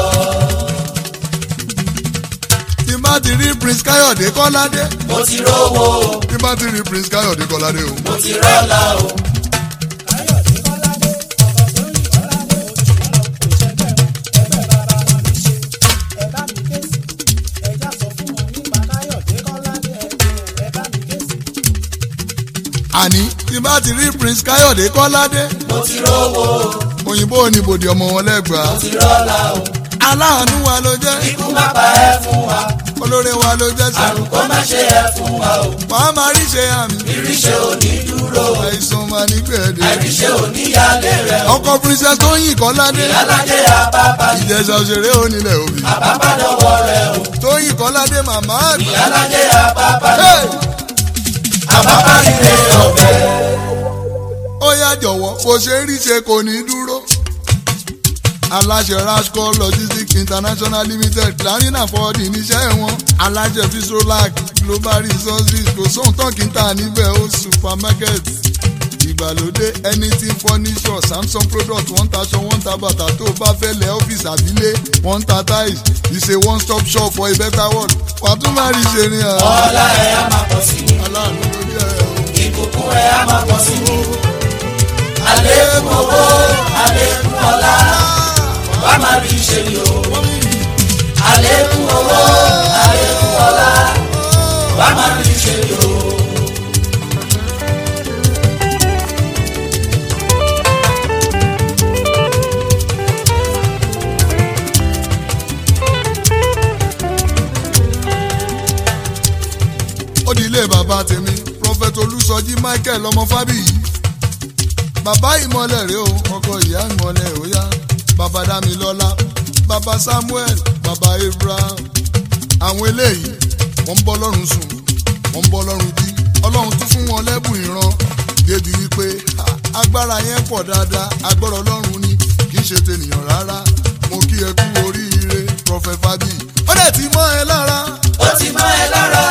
tí bá ti rí prince káyọ̀dé kọ́ládé Mo ti rówó o. tí bá ti rí prince káyọ̀dé kọ́ládé o. Mo ti rọ́lá o. káyọ̀dé kọ́ládé ọkọ̀ tó yìn kọ́ládé òṣùwọ̀n kò ṣẹgbẹ́ ẹgbẹ́ bàbá wọn ní ṣe ẹ bá mi ké sí ẹjá sọ fún wọn nípa káyọ̀dé kọ́ládé ẹ bá mi ké sí. àní tí bá ti rí prince káyọ̀dé kọ́ládé Mo ti rówó o. òyìnbó oníbòdì ọmọ wọn lẹ́gbàá Mo ti rọ́lá o. aláàánú wa ló jẹ́ Ikú má pa ẹ́ fún wa. olóore wa ló jẹ́ sí Àrùn kó má ṣe ẹ́ fún wa o. wàá máa rí ṣe àmì Ìríṣẹ́ ò ní dúró o. àìsàn máa ní gbẹ̀dẹ̀ Àìríṣẹ́ ò ní yálé rẹ̀ o. ọkọ princess tóyìn kọ́ládé Aládé àbábá ni ìjẹsà òṣèré onílẹ̀ òbí àbábá lọ́wọ́ rẹ̀ o. tóyìn kọ́ládé màmá àgbà. Aládé àbábá ni Hey! àbábá ilé ọ̀fẹ́. ó yá jọ̀wọ́ bó ṣe ń rí ṣe kò ní dúró. aláṣẹ rasco logistics international limited láàrin àfọwọ́dì níṣẹ́ wọn aláṣẹ fisrolac global resources kò sóhun tán kí n tà níbẹ̀ ó supermarket ìgbàlódé anything furniture samsung product wọ́n ń taṣọ wọ́n ń ta bàtà tó o bá fẹ́ lẹ̀ ọ́fíìsì àbílẹ̀ wọ́n ń ta tiles it's a one stop shop for a better world wàá tún máa rí ṣe ni àwọn Ọlá ẹ̀ á máa pọ̀ sí ni. aláàánú ló jẹ́ ẹ̀ o. Ìbùkún ẹ̀ á máa pọ̀ sí ni. Àlékún owó, àlékún ọlá, wàá máa rí ṣe ni o. Àlékún owó, àlékún ọlá, wàá máa rí ṣe ni o. ó di ilé bàbá tèmi prophet olùsọjí michael ọmọ fábíyì bàbá ìmọ̀lẹ̀ rèé o ọkọ ìyá ìmọ̀lẹ̀ ó yá bàbá dámilọ́lá bàbá samuel bàbá abraham àwọn eléyìí wọ́n ń bọ́ lọ́rùn sùn wọ́n ń bọ́ lọ́rùn jí ọlọ́run tún fún wọn lẹ́bùn ìran débi wípé ha, agbára yẹn pọ̀ dáadáa agbára ọlọ́run ni kì í ṣe tènìyàn rárá mo kí ẹ kú oríire prophet fábíyì ó dẹ̀ ti mọ́ ẹ lára. Ó ti mọ́ ẹ lára.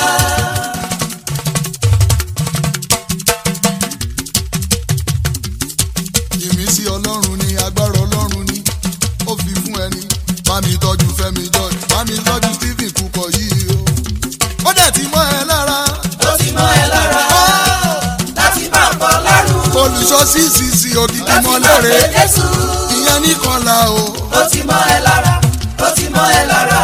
ìmísí ọlọ́run ni agbára ọlọ́run ni ó fi fún ẹni bá mi tọ́jú fẹ́mi george bá mi tọ́jú stephen kúkọ yìí o ó dẹ̀ ti mọ́ ẹ lára Ó ti mọ́ ẹ lára. Láti máa bọ̀ lọ́rùn. olùṣọ́ ccc ògidì Láti máa mọ́lẹ́rẹ́ fẹ́ Jésù. ìyẹn nìkan la o Ó ti mọ́ ẹ lára. Ó ti mọ́ ẹ lára.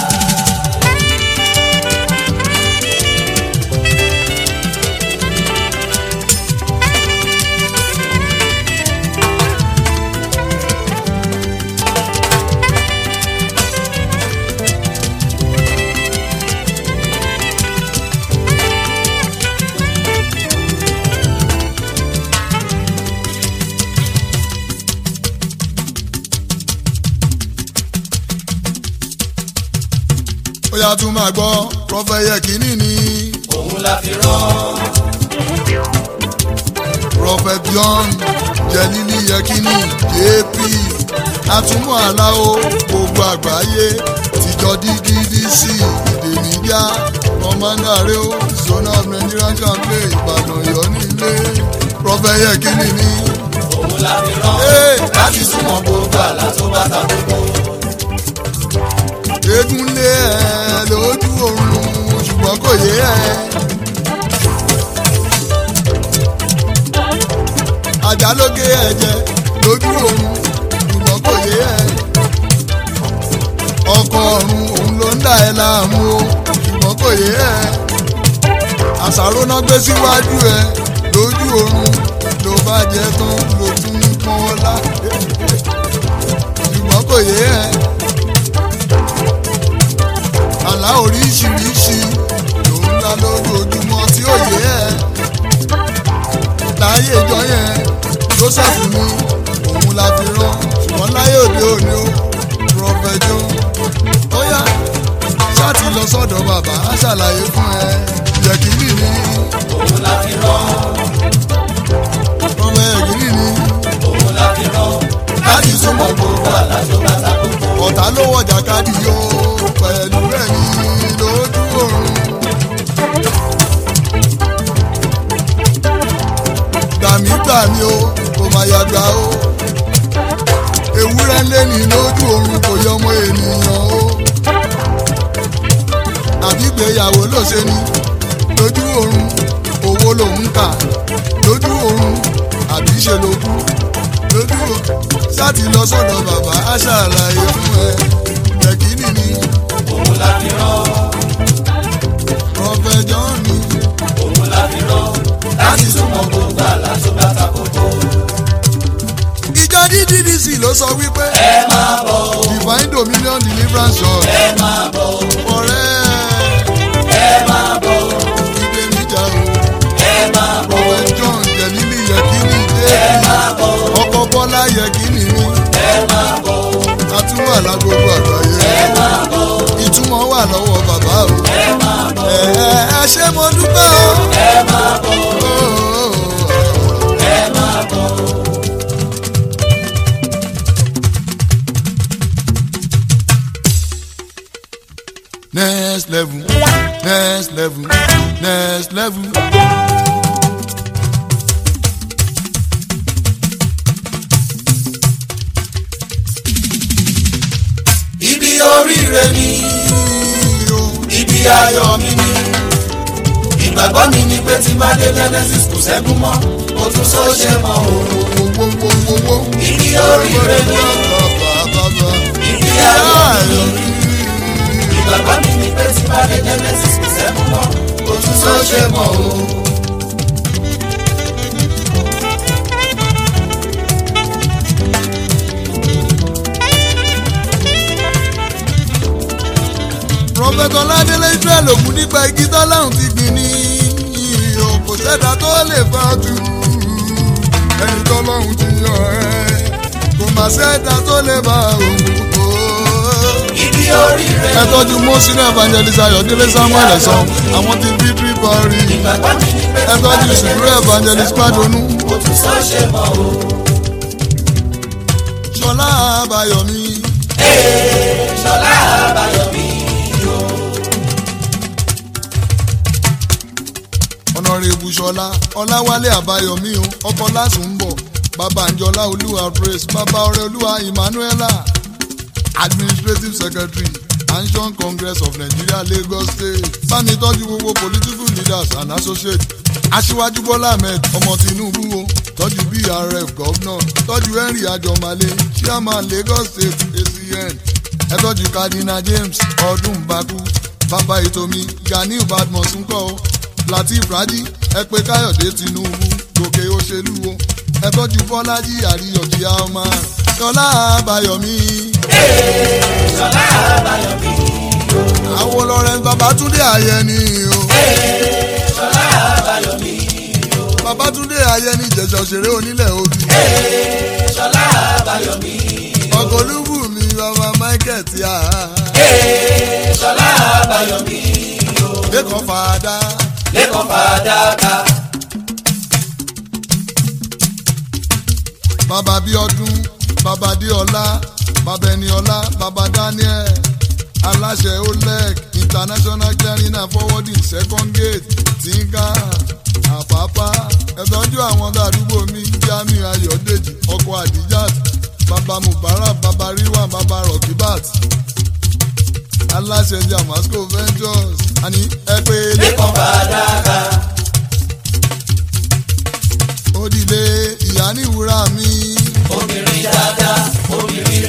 ó yá tún máa gbọ́ prọfẹ̀ yẹ kínní ni Òun la fi rán. prophet john jẹlílì yẹ kínní jp atúmọ̀ aláwo gbogbo àgbáyé tìjọ ddc èdè níjà kọ́mándàrẹ́ ó zona of nigerian campaign ìbàdàn yọ nílé prọfẹ̀ yẹ kínní ni. Òun la fi rán. Hey! Láti súnmọ́ gbogbo àlá tó bá ta gbogbo. eégún lé ẹ lójú oorun ṣùgbọ́n kò yé ẹ. àjálógé ẹ̀jẹ̀ lójú oorun kò yé ẹ ọkọ ọ̀run òun ló ń dà ẹ́ láàmú o ṣùgbọ́n kò yé ẹ àṣàrò náà gbé síwájú ẹ lójú oorun ló bá jẹ tán ló tún ń pọ́n ọ́ lá ṣùgbọ́n kò yé ẹ àlá oríṣiríṣi ló ń lá lójoojúmọ́ tí ó yé ẹ láyé ìjọ yẹn joseph ní òun la fi rán ṣùgbọ́n láyé òde òní ó prọfẹjọ ó yá ṣáàtì lọ sọ́dọ̀ bàbá á ṣàlàyé fún ẹ yẹ̀kìnì ní òun la fi rán ọmọ yẹ̀kìnì ní òun la fi rán láti súnmọ́ gbogbo àlàjò bàtà gbogbo. ọ̀tá ló wọ̀jà káàdì yóò pẹ̀lú rẹ̀ ní lójú oorun. gbàmí gbàmí o kò má yàgbà o ewúrẹ́ lé ní lójú oorun kò yọ ọmọ ènìyàn o àbígbéyàwó ló ṣe ní lójú oorun owó lòún kà lójú oorun àbí ṣe ló kú lójú oorun ṣáàtì lọ sọ́dọ̀ bàbá á ṣàlàyé fún ẹ yẹ̀kínì ni òun la fi rán prọfẹjọ ni òun la fi rán láti súnmọ́ gbogbo àlàjò bàtà gbogbo. ìjọ ddc ló sọ wípé ẹ máa bọ̀ o divine dominion deliverance church ẹ máa bọ̀ o ọ̀rẹ́ ẹ máa bọ̀ o ìgbé níjà o ẹ máa bọ̀ o prophet john jẹ̀lílì yẹ̀kínì dé ẹ máa bọ̀ o ọkọ̀ bọ́lá yẹ̀kínì ni ẹ máa bọ̀ o àtúwà lágbogbo àgbáyé ẹ máa bọ̀ o ìtumọ̀ wà lọ́wọ́ bàbá o ẹ máa bọ̀ ẹ ẹ ẹ ṣé mo dúpẹ́ o. ẹ máa bọ̀ o Oh, oh, oh. ẹ máa bọ̀ o. next level next level next level. ibi oríire mi ibi ayọ̀ mi ni ìgbàgbọ́ mi ni pé tí bá dé genesis kò sẹ́gun mọ́ mo tún sọ ṣe mọ́ o ibi oríire mi ibi ayọ̀ mi ni ìgbàgbọ́ mi ni pé tí bá dé genesis kò sẹ́gun mọ́ mo tún sọ ṣe mọ́ o. prọfẹtọ ládélé israel ògùn nípa igi tọ́láhùn ti gbìn ní ìhò kò sẹ́dá tó lè fa jù ẹni tọ́lọ́hùn ti yàn ẹ́ kò má sẹ́dá tó lè bá òun kó. ibi oríire ẹ tọ́jú mọ́sínà evangelist ayọ̀délé samuel ẹ̀sán àwọn ti victory party ìgbàgbọ́ mi ni pé ẹ tí bá dé tọ́jú sùúrù evangelist pàdónú mo tún sọ ṣe mọ́ o. ṣọlá àbáyọ̀mí ṣọlá àbáyọ̀mí o. ọ̀nàrẹ́bù ṣọlá ọláwálé àbáyọ̀mí o ọkọ lásùn ń bọ̀ bàbá àǹjọlá olúwa praise bàbá ọrẹ olúwa emmanuela administrative secretary anshon congress of nigeria lagos state bámi tọ́jú gbogbo political leaders and associates aṣíwájú bọ́lá ahmed ọmọ tinubu o tọ́jú brf governor tọ́jú henry ajọmọlé chairman lagos state acn ẹ tọ́jú cardinal james ọdún baku bàbá ìtòmí ganiu badmus ńkọ́ o latif raji ẹ pé káyọ̀dé tinubu gòkè òṣèlú o ẹ tọ́jú bọ́lájí àríyànjì ọmọ ṣọlá àbáyọ̀mí ṣọlá àbáyọ̀mí àwọn lawrence babatunde ayẹni o ṣọlá àbáyọ̀mí babatunde ayẹni ìjẹsà òṣèré onílẹ̀ obì ṣọlá àbáyọ̀mí ọkọ̀ olúbùnmi bàbá michael tí a ṣọlá àbáyọ̀mí lẹ́kọ̀ọ́ fàdá lẹ́kọ̀ọ́ fàdákà bàbá bíọ́dún bàbá díọlá bàbá ẹniọlá bàbá daniel aláṣẹ oleg international clearing and forwarding second gate tinka àpápá ẹ̀tọ́jú àwọn àdúgbò mi jamiu ayọ̀dèjì ọkọ̀ adijat bàbá mubarak bàbá riwan bàbá rokibat aláṣẹ jamasco ventures àní ẹ pé lẹ́kọ̀ọ́ fàdákà òdìlé ìyá ní ìwúrà mi obìnrin dáadáa obìnrin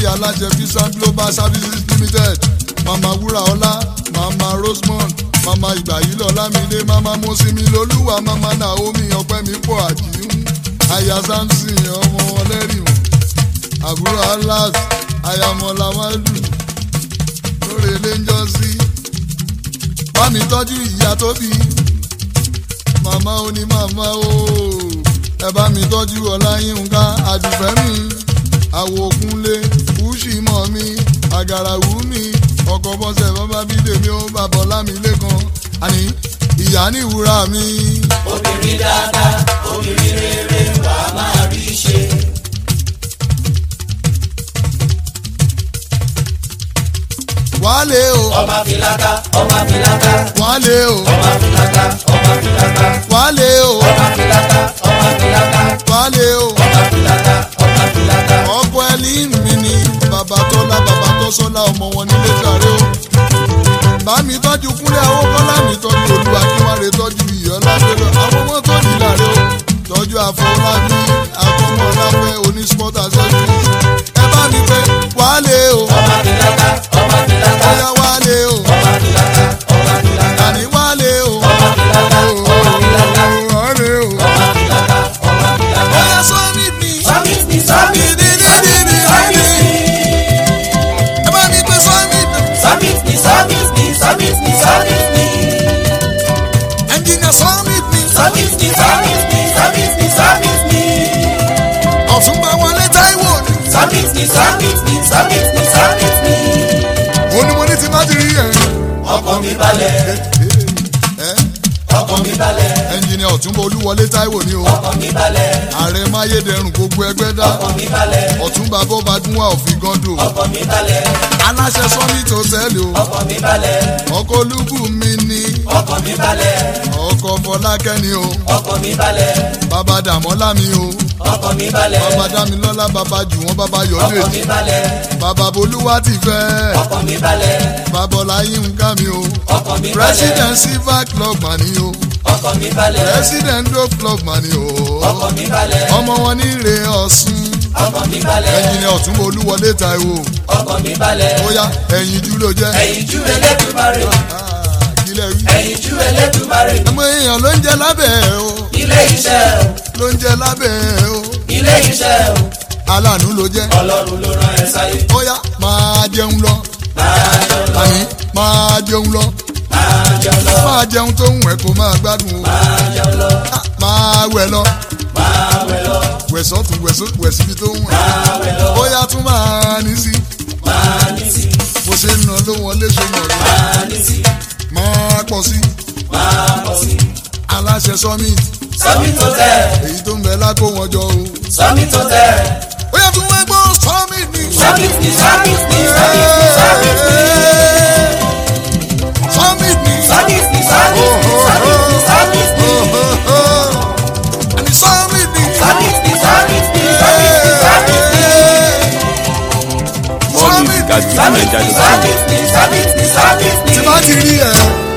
bọ́lájí alájẹ visa global services limited mama wúraọlá mama rosemond mama ìgbàyílọ lámìdé mama mosimi lolúwa mama naomi ọpẹ́mi pọ̀ àjíhùn aya samson ọmọ ọlẹ́rìmọ̀ àbúrò alas ayamọ̀lá madu lórí eléńjọ́sí bámi tọ́jú ìyá tó bí màmá ó ní màmá ó ẹ bá mi tọ́jú ọláyínká àdùfẹ́mi àwòkúnlé kùsìmọ̀ mi àgàràwù mi ọkọ̀ bọ́sẹ̀ bàbá bídèmí ó bàbá ọlámi lẹ́kan àní ìyá ní ìwúrà mi. obìnrin dáadáa obìnrin rere wà á máa rí ṣe. wálé o ọmọ filata ọmọ filata wálé o ọmọ filata ọmọ filata wálé o ọmọ filata ọmọ filata wálé o ọmọ filata ọmọ filata. ọkọ ẹlí mi ni bàbá tọ́lá bàbá tọ́sọ́lá ọmọ wọn nílé sàré o bá mi tọ́jú kúnlẹ̀ àwọn kọ́lá mi tọ́jú olúwa kí wọ́n lè tọ́jú ìyọ́lá pẹ̀lú àwọn ọmọ tó ní ìlàrẹ́ o tọ́jú àfọlábí àfọmọláfẹ́ onísport accessories ẹ bá mi pé wálé o ọmọ filata ọmọ filata bóyá wálé o ọmọ filata ọmọ filata àní wálé o ọmọ filata ọmọ filata wálé o ọmọ filata ọmọ filata. bóyá sọ́mi mi Summit ni summit ni summit ni summit ni. ẹ bá mi pé sọ́mi mi Summit ni summit ni summit ni summit ni. ẹnjìnìà sọ́mi mi Summit ni summit ni summit ni summit ni. ọ̀túnba wọlé táíwò ni. Summit ni summit ni summit ni summit ni. ó ní mo ní ti má ti rí ẹ̀. Ọkàn mi balẹ̀, ẹ́ ọkàn mi balẹ̀, ẹnjìnìà ọ̀túnba olúwọlé táíwò ni o. ọkàn mi balẹ̀, ààrẹ máyédẹrùn gbogbo ẹgbẹ́ dá. ọkàn mi balẹ̀, ọ̀túnba bọ́badúnwà òfin gọ́ndò. ọkàn mi balẹ̀, aláṣẹ sọ́mìtì hòtẹ́ẹ̀lì o. ọkàn mi balẹ̀, ọkọ̀ olúbù mi ni. ọkàn mi balẹ̀, ọkọ̀ fọlákẹ́ ni o. ọkàn mi balẹ̀, bàbá dàmọ́lá mi o. ọkàn mi balẹ̀, bàbá dámilọ́lá bàbá jùwọ́n bàbá ọkàn yọ̀ọ́dẹ̀. mi balẹ̀, bàbá bolúwa ti fẹ́. ọkàn mi balẹ̀, bàbá ọláyínká mi o. ọkàn mi balẹ̀, president silver club mà ni o. ọkàn mi balẹ̀, president dope club mà ni o. ọkàn mi balẹ̀, ọmọ wọn ní ire ọ̀sùn. ọkàn mi balẹ̀, ẹ̀yin ni ọ̀túnba olúwọlé táíwò. ọkàn mi balẹ̀, bóyá ẹ̀yin jú ló jẹ́. ẹ̀yin jú Elédùmarè, Ah, kílẹ̀ wí. ẹ̀yin jú Elédùmarè, ọmọ èèyàn ló ń jẹ lábẹ́ ẹ̀ o ilé iṣẹ́ o, ló ń jẹ lábẹ́ ẹ̀ o ilé iṣẹ́ o, aláàánú ló jẹ́. ọlọ́run ló rán ẹ sáyé, bóyá máa jẹun lọ máa jẹun lọ, àní máa jẹun lọ máa jẹun lọ, máa jẹun tó ń wẹ̀ kó máa gbádùn o máa jẹun lọ, Ah, máa wẹ̀ lọ máa wẹ̀ lọ, wẹ̀ sọ́tún wẹ̀ só- wẹ̀ síbi tó ń wẹ̀ máa wẹ̀ lọ, bóyá tún máa ní sí máa ní sí, bó ṣe ń nà ló wọlé ṣe nà lọ máa ní sí, máa pọ̀ sí máa pọ̀ sí. aláṣẹ summit Summit Hotel, èyí tó ń bẹ lákó wọn jọ o Summit Hotel, bóyá tún wọ́n gbọ́ summit ni. Summit ni Summit ni Summit ni Summit ni. summit ni. Summit ni Summit ni Summit ni Summit ni. Ani summit ni. Summit ni Summit ni Summit ni Summit ni. More music at Summit ni fujininja.com. Summit ni Summit ni Summit ni. tí bá ti rí ẹ